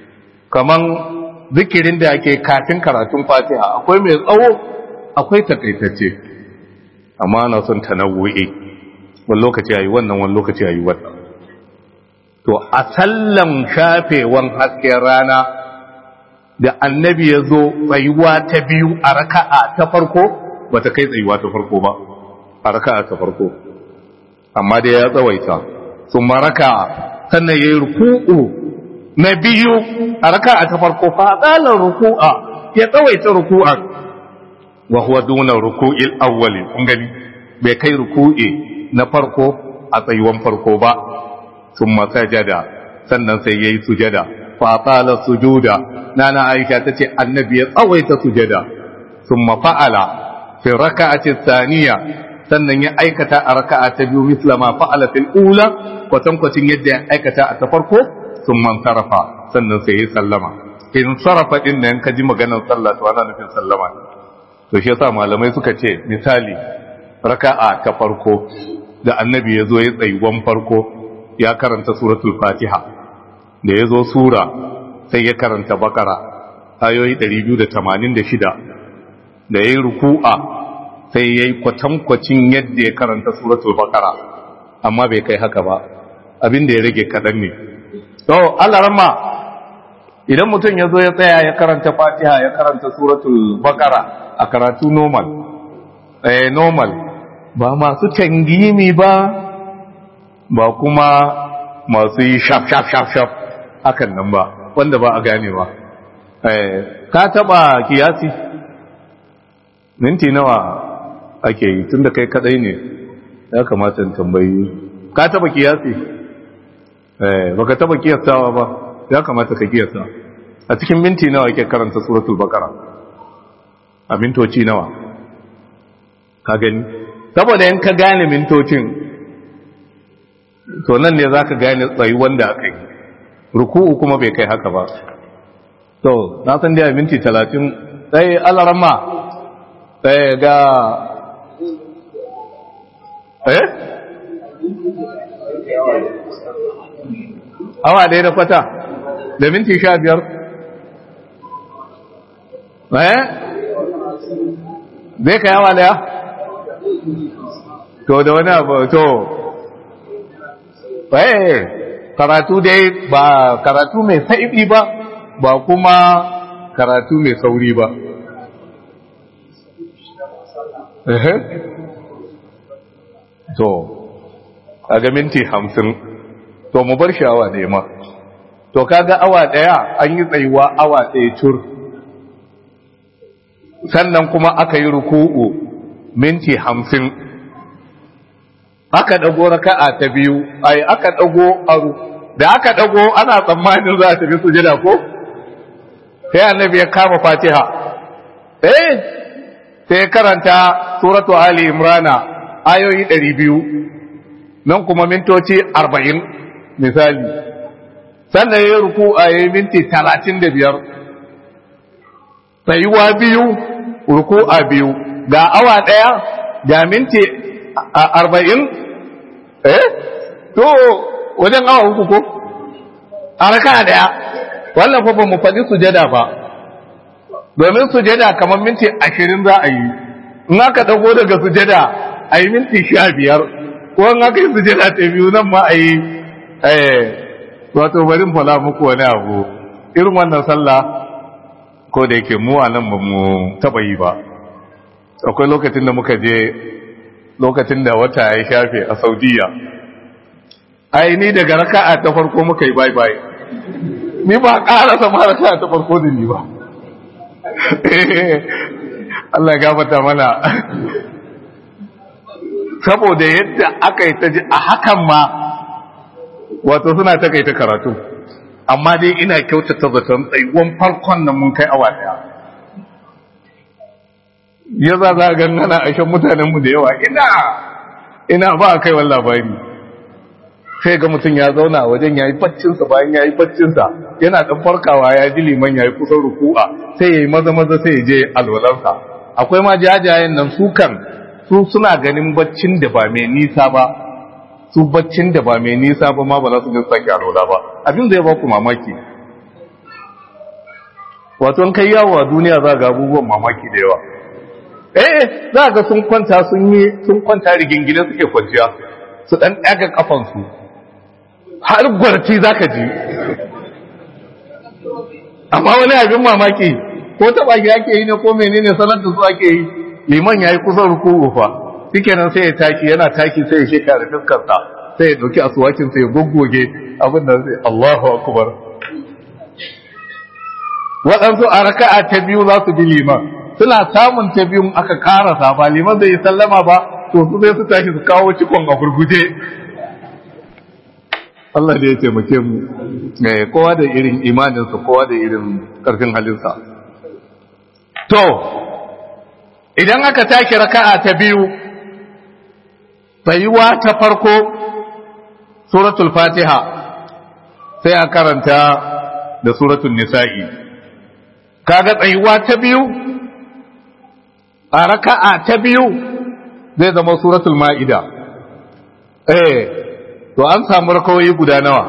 [SPEAKER 1] kaman zikirin da ake kafin karatun fatiha akwai mai tsawo akwai takaitacce amma na son tanawu'i wani lokaci yayi wannan wani lokaci yayi wannan to a sallan shafewan hasken rana da annabi ya zo tsayuwa ta biyu a raka'a ta farko ba ta kai tsayuwa ta farko ba a raka'a ta farko amma dai ya tsawaita sun maraka sannan ya yi ruku'u na biyu a raka'a ta farko faɗalar ruku'a ya tsawaita ruku'a wa huwa duna ruku'il awwali kun gani bai kai ruku'i na farko a tsayuwan farko ba sun masajada sannan sai ya yi sujada fatala sujuda nana aisha ta ce annabi ya tsawaita sujada sun mafa'ala fi raka'ati saniya sannan ya aikata a raka'a ta biyu mislama fa'ala fil ula kwatankwacin yadda ya aikata a ta farko sun man sarrafa sannan sai ya sallama in sarrafa din nan ka ji maganar sallah to ana nufin sallama to shi yasa malamai suka ce misali raka'a ta farko da annabi ya zo ya tsayuwan farko ya karanta suratul fatiha da ya zo sura sai ya karanta bakara ayoyi 286 da ya yi ruku'a sai ya yi kwatankwacin yadda ya karanta suratul bakara amma bai kai haka ba abin da ya rage kaɗan ne to Allah ramma idan mutum ya zo ya tsaya ya karanta fatiha ya karanta suratul bakara a karatu normal eh normal ba masu tangimi ba ba kuma masu yi shaf shaf shaf shaf hakan nan ba wanda ba a ganewa eh ka taba kiyasi minti nawa ake yi tunda kai kadai ne ya kamata in tambayi ka taba kiyasi eh baka taba kiyasawa ba ya kamata ka kiyasa a cikin minti nawa ake karanta suratul baqara a mintoci nawa ka gani saboda in ka gane mintocin to nan ne zaka gane tsayi wanda aka yi ruku'u kuma bai kai haka ba to na san da minti 30 sai alarama sai ga eh awa ɗaya da kwata da minti sha biyar eh zai kai awa ɗaya to da wani abu to eh karatu dai ba karatu mai saibi ba ba kuma karatu mai sauri ba to kaga minti hamsin to mu bar shi awa ɗaya ma to kaga awa ɗaya an yi tsayuwa awa ɗaya cur sannan kuma aka yi ruku'u minti hamsin aka ɗago raka'a ta biyu ai aka ɗago aru da aka ɗago ana tsammanin za a tafi sujada ko sai annabi ya kama fatiha eh sai karanta suratu ali imrana ayoyi ɗari biyu nan kuma mintoci arba'in misali sannan ya ruku a yi minti talatin da biyar tsayuwa biyu ruku a biyu ga awa ɗaya ga minti arba'in eh to wajen awa uku ko a raka ɗaya wannan fa ba mu faɗi sujada ba domin sujada kamar minti ashirin za a yi in aka ɗago daga sujada a yi minti sha biyar ko in aka yi sujada ta biyu nan ma a yi wato bari fala muku wani abu irin wannan sallah ko da yake mu a nan ba mu taɓa yi ba akwai lokacin da muka je lokacin da wata ya shafe a saudiya ai ni daga raka'a ta farko muka yi bye bye ni ba ƙara sama raka'a ta farko da ni ba Allah ya gafata mana saboda yadda aka yi ta ji a hakan ma wato suna ta kai ta karatu amma dai ina kyautata zaton tsayuwan farkon nan mun kai awa daya ya za za ga ana aishan mutanenmu da yawa ina ina ba a kai wani labari sai ga mutum ya zauna wajen ya yi baccinsa bayan ya yi baccinsa yana ɗan farkawa ya ji liman ya yi kusan ruku'a sai ya yi maza maza sai ya je alwalarsa akwai ma jajayen nan su kan su suna ganin baccin da ba mai nisa ba su baccin da ba mai nisa ba ma ba za su ga sake alwala ba abin zai ba ku mamaki wato kai yawo a duniya za ga abubuwan mamaki da yawa eh za ga sun kwanta sun yi sun kwanta rigingine suke kwanciya su dan ɗaga kafansu har gwarci za ka ji amma wani abin mamaki ko taɓa ki ake yi ne ko menene sanar da su ake yi liman ya yi kusan ruku'u fa shikenan sai ya taki yana taki sai ya sheka da fuskarsa sai ya ɗauki asuwakin sai ya goggoge abin da zai Allahu akbar waɗansu a raka'a ta biyu za su bi liman suna samun ta biyun aka karasa ba liman zai yi sallama ba to su zai su tashi su kawo cikon a gurguje Allah da ya taimake mu kowa da irin imaninsa kowa da irin ƙarfin halinsa to idan aka take raka'a ta biyu tsayuwa ta farko suratul fatiha sai a karanta da suratul nisa'i kaga tsayuwa ta biyu a raka'a ta biyu zai zama suratul ma'ida eh to an samu rakawoyi guda nawa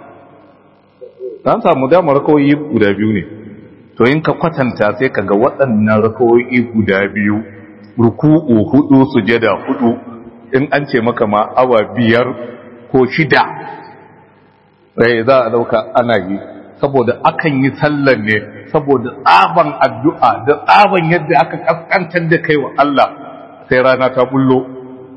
[SPEAKER 1] an samu damar rakawoyi guda biyu ne to in ka kwatanta sai ka ga waɗannan rakawoyi guda biyu ruku'u hudu sujada hudu in an ce maka ma awa biyar ko shida sai za a dauka ana yi saboda akan yi sallar ne saboda tsaban addu'a da tsaban yadda aka kaskantar da kai wa Allah sai rana ta bullo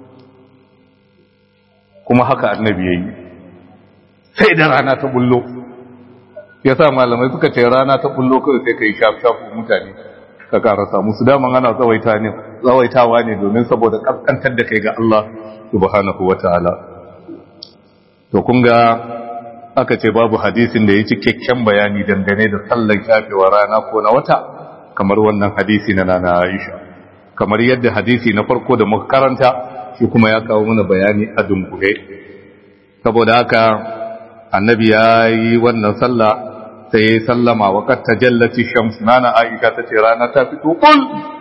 [SPEAKER 1] kuma haka annabi ya yi sai da rana ta bullo ya sa malamai suka ce rana ta bullo kawai sai ka yi shafi mutane ka karasa musu daman ana tsawaitawa ne domin saboda kaskantar da kai ga Allah subhanahu wa ta'ala to kun ga aka ce babu hadisin da ya ci kyakkyan bayani dangane da sallar shafewa rana ko na wata kamar wannan hadisi na nana Aisha kamar yadda hadisi na farko da muka karanta shi kuma ya kawo mana bayani a dunkule saboda haka annabi ya yi wannan sallah sai ya yi sallama wa kad tajallati shams nana Aisha ta ce rana ta fito kul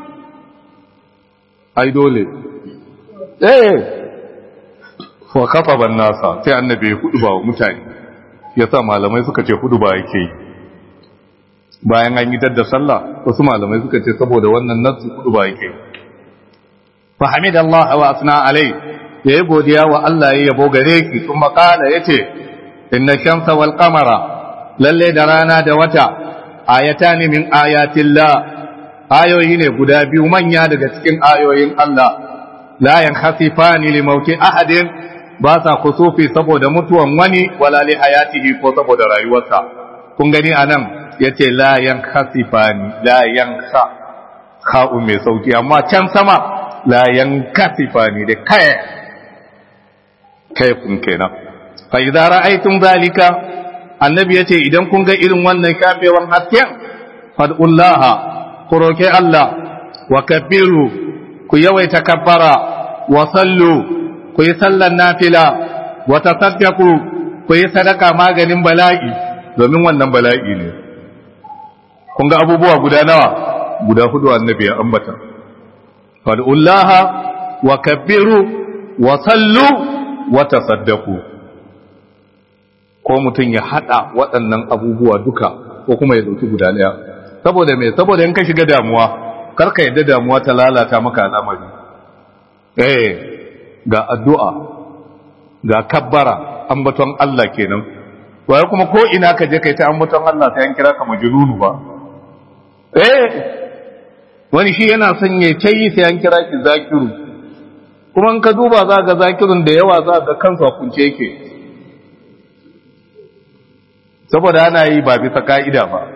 [SPEAKER 1] ai dole eh wa kafa ban nasa sai annabi ya hudu ba wa mutane yasa malamai suka ce hudu ba yake yi bayan an yi dadda sallah wasu malamai suka ce saboda wannan nasu hudu ba yake fa hamidallah wa asna alai yayi godiya wa Allah ya yabo gare ki kuma kala yace inna shamsa wal qamara lalle da rana da wata ayatani min ayatillah ayoyi ne guda biyu manya daga cikin ayoyin Allah la yankhasifani li mauti ahadin ba sa kusufi saboda mutuwan wani wala li hayatihi ko saboda rayuwarsa kun gani anan yace la yankhasifani la yankha kha'u mai sauki amma can sama la yankasifani da kai kai kun kenan fa idza ra'aytum zalika annabi yace idan kun ga irin wannan kafewan hasken fad'ullaha ku roke Allah wa kabbiru ku yawaita kabbara wa sallu ku yi sallan nafila wa tasaddaku ku yi sadaka maganin bala'i domin wannan bala'i ne kun ga abubuwa guda nawa guda hudu annabi ya ambata fad'ullaha wa kabbiru wa sallu wa tasaddaku ko mutum ya hada waɗannan abubuwa duka ko kuma ya dauki guda daya saboda me saboda in ka shiga damuwa karka yadda damuwa ta lalata maka al'amari eh ga addu'a ga kabbara ambaton Allah kenan waye kuma ko ina ka je kai ta ambaton Allah sai an kira ka majnunu ba eh wani shi yana son ya tayi sai an kira ki zakiru kuma in ka duba za ga zakirun da yawa za ga kansa kunce yake saboda ana yi ba bisa ka'ida ba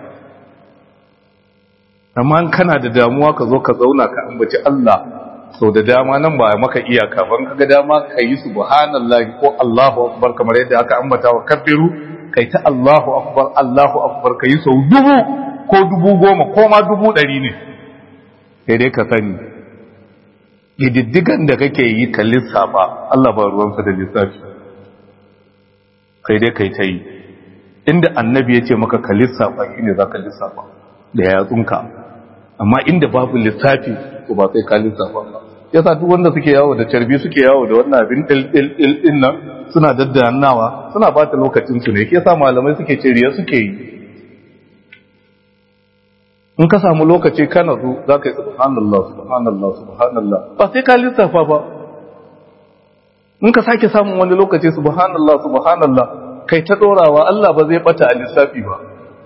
[SPEAKER 1] amma kana da damuwa ka zo ka zauna ka ambaci Allah sau da dama nan ba maka iyaka ban kaga dama ka yi subhanallahi ko Allahu akbar kamar yadda aka ambata wa kabbiru kai ta Allahu akbar Allahu akbar kai sau dubu ko dubu goma ko ma dubu ɗari ne sai dai ka sani diddigan da kake yi ka lissafa Allah ba ruwansa da lissafi sai dai kai ta yi inda annabi ya ce maka ka lissafa shine za ka lissafa da yatsunka amma inda babu lissafi ko ba sai ka lissafa ba yasa duk wanda suke yawo da carbi suke yawo da wannan abin dil dil dil din nan suna daddannawa suna bata lokacin su ne yasa malamai suke ce riya suke yi in ka samu lokaci kana zo za ka yi subhanallah subhanallah subhanallah ba sai ka lissafa ba in ka sake samun wani lokaci subhanallah subhanallah kai ta dorawa Allah ba zai bata a lissafi ba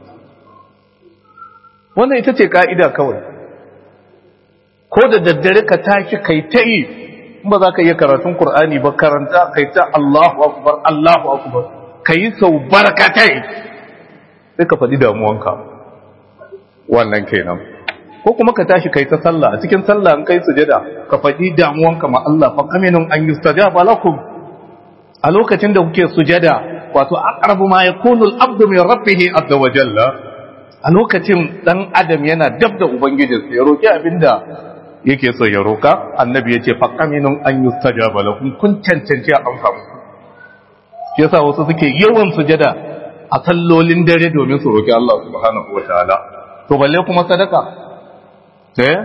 [SPEAKER 1] wannan ita ce ka'ida kawai ko da daddare ka tashi kai ta yi in ba za ka iya karatun Kur'ani ba karanta kai ta Allahu akbar Allahu akbar kai sau barkatai sai ka faɗi damuwanka wannan kenan ko kuma ka tashi kai ta sallah a cikin sallah an kai sujada ka faɗi damuwanka ma Allah fa aminun an yustajaba lakum a lokacin da kuke sujada wato aqrabu ma yakunu al-abdu min rabbih azza wa jalla a lokacin dan adam yana dab da ubangijinsa ya roki abinda yake so ya roka annabi yace fa aminun an yustajaba lakum kun cancanci a amsa muku yasa wasu suke yawan sujada a sallolin dare domin su roki Allah subhanahu wa ta'ala to balle kuma sadaka eh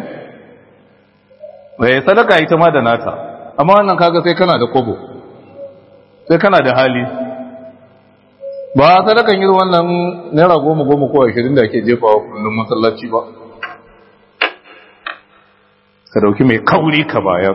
[SPEAKER 1] eh sadaka ita ma da nata amma wannan kaga sai kana da kobo sai kana da hali ba sadakan irin wannan naira goma goma ko ashirin da ake jefawa kullum masallaci ba ka dauki mai kauri ka bayar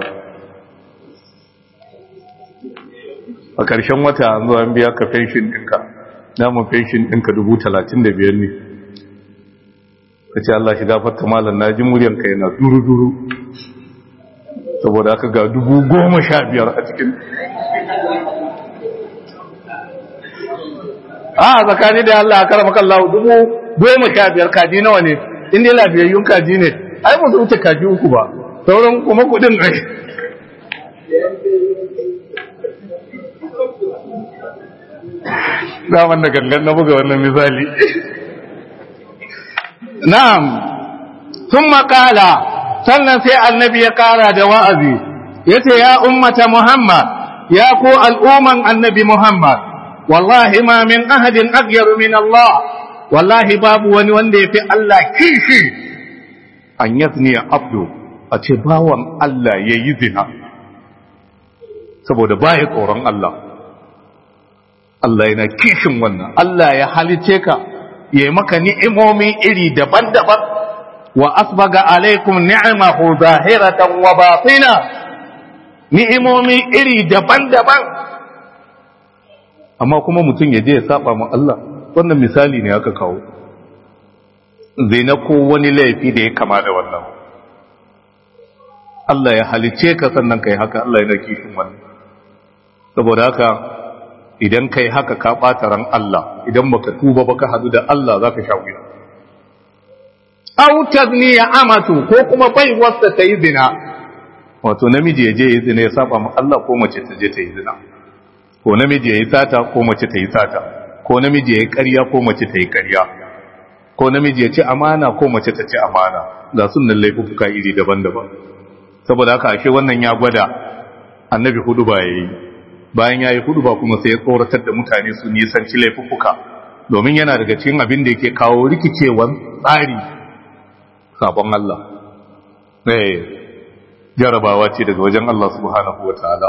[SPEAKER 1] a ƙarshen wata an zo an biya ka fenshin ɗinka namun fenshin ɗinka dubu talatin da biyar ne ka ce Allah shi gafarta malam na ji muryanka yana duru-duru saboda aka ga dubu goma sha biyar a cikin a tsakani da Allah a karama kallahu dubu goma sha biyar kaji nawa ne inda yi lafiyayyun kaji ne ai ba su wuce kaji uku ba sauran kuma kudin ai zaman da gangan na buga wannan misali na'am sun makala sannan sai annabi ya kara da wa'azi ya ce ya ummata muhammad ya ku al'umman annabi muhammad wallahi ma min ahadin agyaru min Allah wallahi babu wani wanda ya fi Allah kishi an yazni abdu a ce bawan Allah ya yi zina saboda baya tsoron Allah Allah yana kishin wannan Allah ya halice ka ya maka ni'imomi iri daban-daban wa asbaga alaikum ni'amahu zahiratan wa batina ni'imomi iri daban-daban amma kuma mutum ya je ya saba ma Allah wannan misali ne aka kawo zina ko wani laifi da ya kama da wannan Allah ya halice ka sannan kai haka Allah yana kishin wannan saboda haka idan kai haka ka ɓata ran Allah idan baka tuba baka hadu da Allah zaka sha wuya aw tadniya amatu ko kuma bai wasta ta yi zina wato namiji ya je yi zina ya saba ma Allah ko mace ta je ta yi zina ko namiji ya yi sata ko mace ta yi sata ko namiji ya yi ƙarya ko mace ta yi ƙarya ko namiji ya ci amana ko mace ta ci amana ga sunan laifuka iri daban-daban saboda haka ashe wannan ya gwada annabi hudu ba yayi bayan yayi hudu ba kuma sai ya tsoratar da mutane su nisanci laifuka domin yana daga cikin abin da yake kawo rikicewan tsari sabon Allah eh jarabawa ce daga wajen Allah subhanahu wataala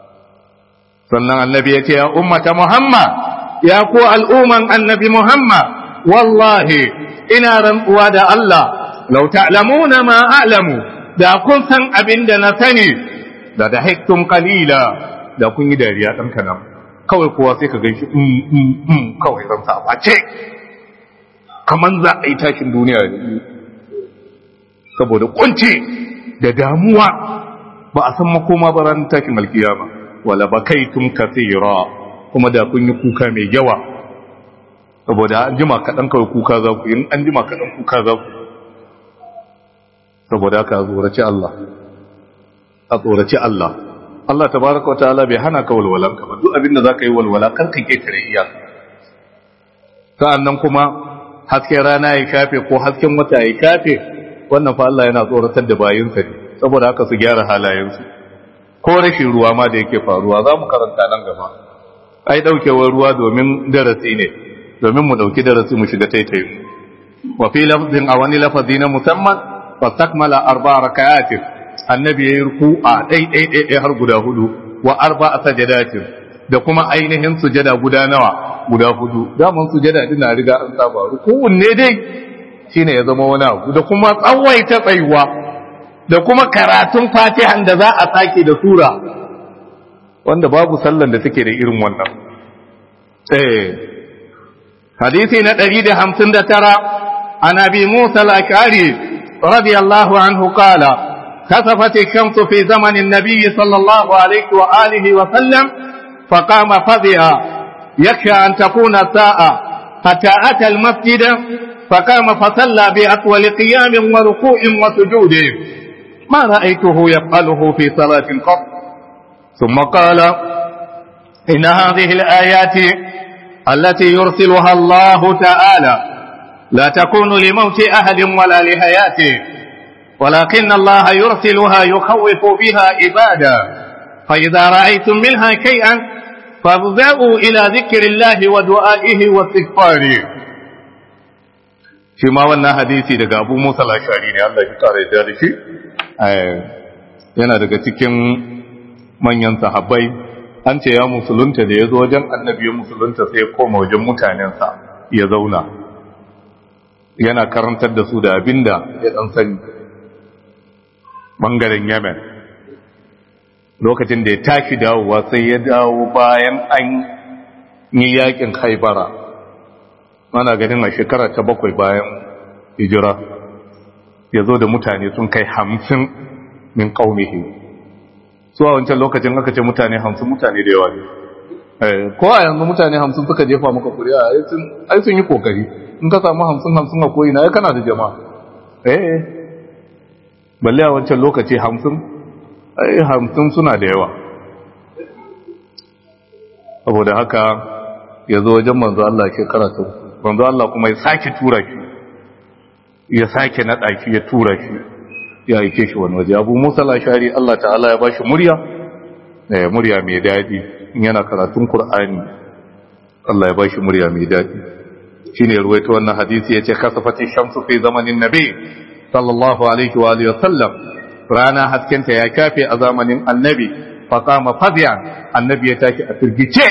[SPEAKER 1] sannan annabi ya ce ya ummata Muhammad ya ku al'umman annabi Muhammad wallahi ina rantsuwa da Allah lau ta'lamuna ma a'lamu da kun san abin da na sani da da hiktum qalila da kun yi dariya dan kanan kawai kowa sai ka ganshi um um um kawai ran sa bace kaman za a yi tashin duniya ne saboda kunci da damuwa ba a san makoma ba ran tashin alkiyama wala bakaitum kathira kuma da kun yi kuka mai yawa saboda an jima kaɗan kawai kuka za ku yi an jima kaɗan kuka za ku saboda haka tsoraci Allah a tsoraci Allah Allah tabaraka wa ta'ala bai hana ka walwalan ka ba duk abinda zaka yi walwala kar ka ketare iyaka sa'annan kuma hasken rana ya shafe ko hasken wata ya shafe wannan fa Allah yana tsoratar da bayinsa ne saboda haka su gyara halayensu ko rashin ruwa ma da yake faruwa za mu karanta nan gaba ai daukewar ruwa domin darasi ne domin mu dauki darasi mu shiga taitayi wa fi lafzin a wani lafazi na musamman fastakmala arba rakayatin annabi yayi ruku'a dai dai dai dai har guda hudu wa arba sajadatin da kuma ainihin sujada guda nawa guda hudu daman sujada din na riga an saba ruku'un ne dai shine ya zama wani abu da kuma tsawaita tsayuwa da kuma karatun fatihan da za a sake da sura wanda babu sallan da take da irin wannan eh hadisi na 159 عن أبي موسى الأشعري رضي الله عنه قال كسفت الشمس في زمن النبي صلى الله عليه وآله وسلم فقام فزعا يخشى أن تكون الساعة حتى أتى المسجد فقام فصلى بأطول قيام وركوع وسجود ما رأيته يفعله في صلاة قط ثم قال إن هذه الآيات التي يرسلها الله تعالى لا تكون لموت أحد ولا لحياته ولكن الله يرسلها يخوف بها عبادا فإذا رأيتم منها شيئا فافزعوا إلى ذكر الله ودعائه واستغفاره shi ma wannan hadisi daga abu musa lashari ne Allah shi kare da shi yana daga cikin manyan sahabbai an ce ya musulunta da ya zo wajen annabi ya musulunta sai ya koma wajen mutanensa ya zauna yana karantar da su da abinda ya dan sani bangaren yemen lokacin da ya tashi dawowa sai ya dawo bayan an yi yakin haibara ana ganin a shekara ta bakwai bayan hijira ya zo da mutane sun kai hamsin min ƙaunihi su a wancan lokacin aka ce mutane hamsin mutane da yawa ne ko a yanzu mutane hamsin suka jefa maka kuri'a ai sun yi kokari in ka samu hamsin hamsin a koyi na ya kana da jama'a eh balle a wancan lokaci hamsin ai hamsin suna da yawa saboda haka ya zo wajen manzo Allah shekara ta manzo Allah kuma ya sake tura shi ya sake naɗa shi ya tura shi ya aike shi wani waje abu musa lashari Allah ta'ala ya bashi murya eh murya mai daɗi in yana karatun Kur'ani. Allah ya bashi murya mai daɗi shine ruwaito wannan hadisi yace kasafati shamsu fi zamanin nabi sallallahu alaihi wa alihi wasallam rana haskenta ya kafe a zamanin annabi fa qama fadiyan annabi ya tashi a firgice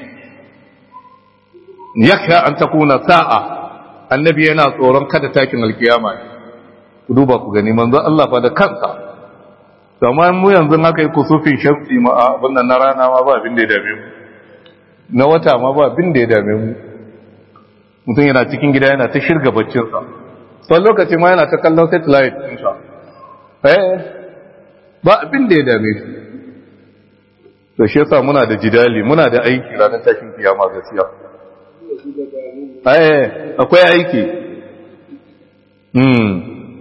[SPEAKER 1] yakha an takuna sa'a annabi yana tsoron kada takin alkiyama ku duba ku gani manzo Allah fa da kansa amma mu yanzu haka yi kusufin shamsi ma abin nan na rana ma ba abin da ya dame mu na wata ma ba abin da ya dame mu mutum yana cikin gida yana ta shirga baccinsa sau lokaci ma yana ta kallon satellite ɗinsa eh ba abin da ya dame shi da shi yasa muna da jidali muna da aiki ranar tashin kiyama gaskiya eh akwai aiki hmm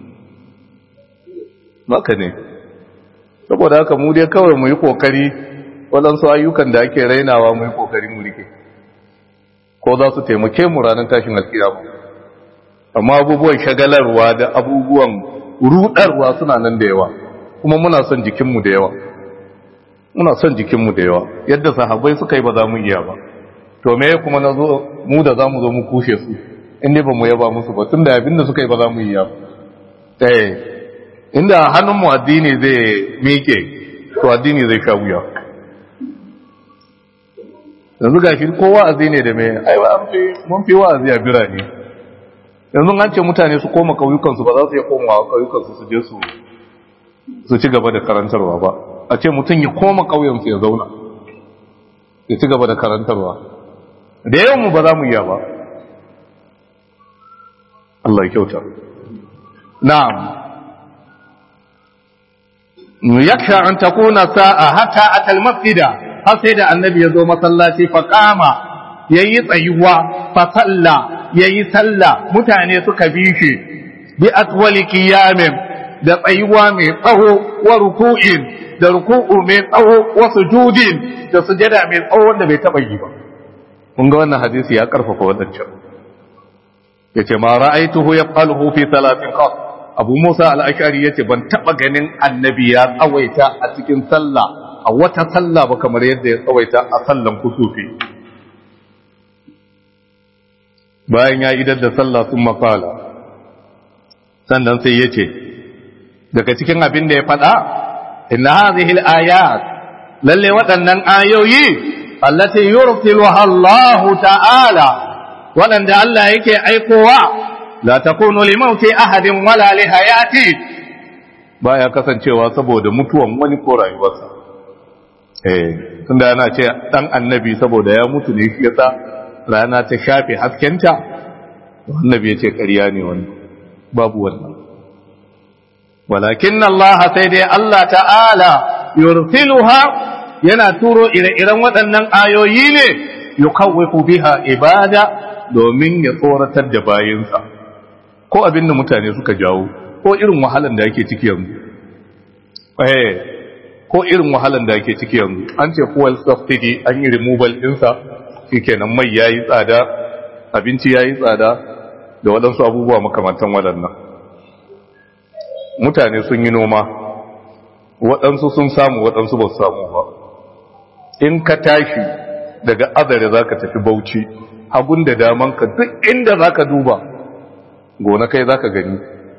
[SPEAKER 1] maka ne saboda haka mu dai kawai mu yi kokari waɗansu ayyukan da ake rainawa mu yi kokari mu rike ko za su taimake mu ranar tashin alkiyama amma abubuwan shagalarwa da abubuwan rudarwa suna nan da yawa kuma muna son jikinmu da yawa muna son jikinmu da yawa yadda sahabbai suka yi ba za mu iya ba to me kuma na zo mu da za mu zo mu kushe su inda ba mu yaba musu ba tun da abinda suka yi ba za mu iya ba eh inda hannunmu addini zai miƙe to addini zai sha wuya yanzu ga shi ko wa'azi ne da mai aiwa mun fi wa'azi a birane yanzu an ce mutane su koma kauyukansu ba za su iya komawa kauyukansu su je su su ci gaba da karantarwa ba a ce mutum ya koma kauyensu ya zauna ya ci gaba da karantarwa da yawan mu ba za mu iya ba Allah ya kyauta na'am yaksha an takuna sa'a hatta atal masjida har sai da annabi ya zo masallaci fa qama yayi tsayuwa fa salla yayi salla mutane suka bi shi bi atwali qiyamin da tsayuwa mai tsawo wa ruku'in da ruku'u mai tsawo wa sujudin da sujada mai tsawo wanda bai taba yi ba kun ga wannan hadisi ya karfafa wadancan yace ma ra'aituhu yaqaluhu fi salatin qat abu musa al-ashari yace ban taba ganin annabi ya tsawaita a cikin sallah a wata sallah ba kamar yadda ya tsawaita a sallan kusufi bayan ya idar da sallah sun makala sannan sai ya ce daga cikin abin da ya faɗa inna hadhihi al-ayat lalle waɗannan ayoyi allati yursiluha Allah ta'ala waɗanda Allah yake aikowa la takunu li mauti ahadin wala li hayati baya kasancewa saboda mutuwan wani ko rayuwarsa eh tunda ana ce dan annabi saboda ya mutu ne shi yasa rana ta shafe haskenta annabi ya ce ƙarya ne wani babu wannan walakin Allah sai dai Allah ta'ala yursiluha yana turo ire-iren waɗannan ayoyi ne yukawwifu biha ibada domin ya tsoratar da bayinsa ko abin da mutane suka jawo ko irin wahalan da yake ciki yanzu eh ko irin wahalan da yake ciki yanzu an ce fuel subsidy an yi removal ɗinsa shikenan mai yayi tsada abinci yayi tsada da waɗansu abubuwa makamantan waɗannan mutane sun yi noma waɗansu sun samu waɗansu ba su samu ba in ka tashi daga azare za ka tafi bauchi hagun da damanka duk inda za ka duba gona kai za ka gani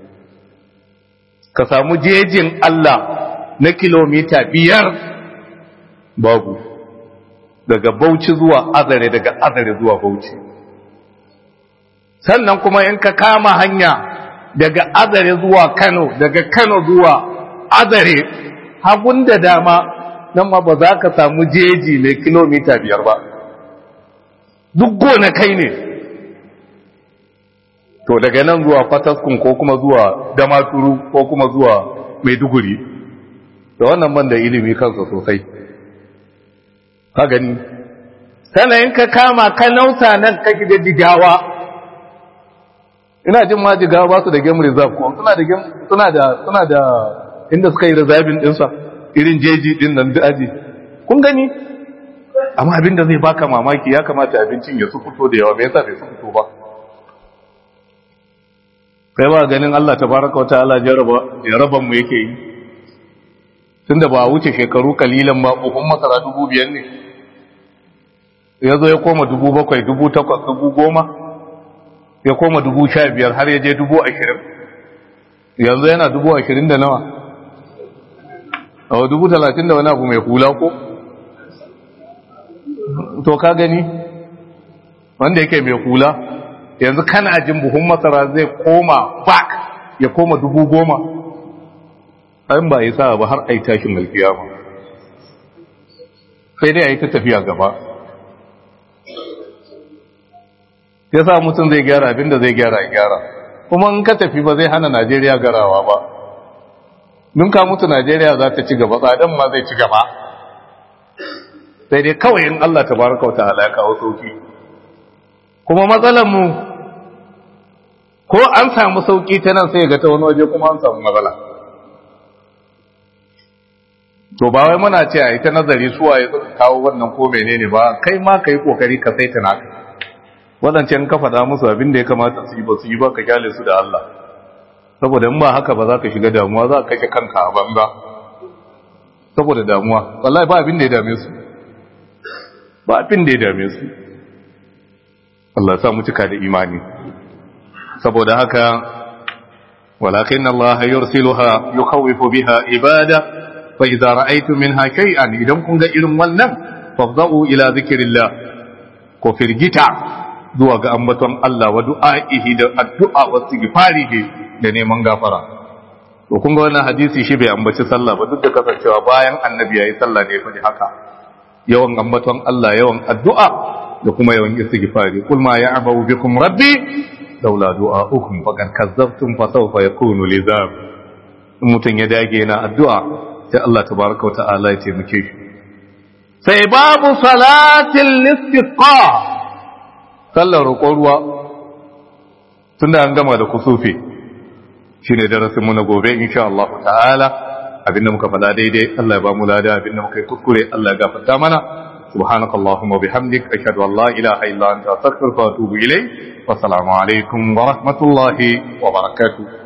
[SPEAKER 1] ka samu jejin Allah na kilomita biyar babu daga bauchi zuwa azare daga azare zuwa bauchi sannan kuma in ka kama hanya daga azare zuwa kano daga kano zuwa azare hagun da dama nan ma ba za ka samu jeji mai kilomita biyar ba duk gona kai ne to daga nan zuwa fataskun ko kuma zuwa damaturu ko kuma zuwa maiduguri da wannan man da ilimi kansa sosai ka gani sanayin ka kama ka nausa nan ka da digawa ina jin ma jigawa ba su da game reserve ko suna da suna da suna da inda suka yi reserving dinsa irin jeji din nan da aji kun gani amma abin da zai baka mamaki ya kamata abincin ya su fito da yawa me yasa bai su fito ba kai ba ganin Allah tabaraka wa ta'ala jaraba jaraban mu yake yi tunda ba wuce shekaru kalilan ba buhun masara dubu biyar ne ya zo ya koma dubu bakwai dubu takwas dubu goma ya koma dubu sha biyar har ya je dubu ashirin yanzu yana dubu ashirin da nawa a dubu talatin da wani abu mai hula ko to ka gani wanda yake mai hula yanzu kana jin buhun masara zai koma back ya koma dubu goma an ba yi sa ba har a yi tashin alkiyama sai dai a yi ta tafiya gaba ya sa mutum zai gyara abinda zai gyara gyara kuma in ka tafi ba zai hana najeriya garawa ba nun ka mutu najeriya za ta ci gaba tsadan ma zai ci gaba sai dai kawai in allah ta baraka wata halaka kawo sauki kuma matsalar mu ko an samu sauki ta nan sai ga ta wani waje kuma an samu matsala to ba wai muna ce a yi ta nazari suwa ya suka kawo wannan ko menene ba kai ma ka yi kokari ka saita naka waɗancan ka faɗa musu abin da ya kamata su yi ba su yi ba ka kyale su da Allah saboda in ba haka ba za ka shiga damuwa za ka kashe kanka a banza saboda damuwa wallahi ba abin da ya dame su ba abin da ya dame su Allah ya sa mu cika da imani saboda haka walakin Allah yursiluha yukhawifu biha ibada fa idza ra'aytum minha shay'an idan kun ga irin wannan fafza'u ila zikrillah ko firgita zuwa ga ambaton Allah wa du'a'ihi da addu'a wa istighfarihi da neman gafara to kun ga wannan hadisi shi bai ambaci sallah ba duk da kasancewa bayan annabi yayi sallah ne fa haka yawan ambaton Allah yawan addu'a da kuma yawan istighfari kul ma ya'budu bikum rabbi laula du'a'ukum faqad kazzabtum fa sawfa yakunu lizam mutun ya dage na addu'a sai Allah tabaaraka wa ta'ala ya taimake shi sai babu salatil istisqa sallar roƙon ruwa tunda an gama da kusufi shine darasin mu na gobe insha Allah ta'ala abinda muka faɗa daidai Allah ya ba mu lada abinda muka yi kuskure Allah ya gafarta mana سبحانك اللهم وبحمدك أشهد أن لا إله إلا أنت أستغفرك وأتوب إليك والسلام عليكم ورحمة الله وبركاته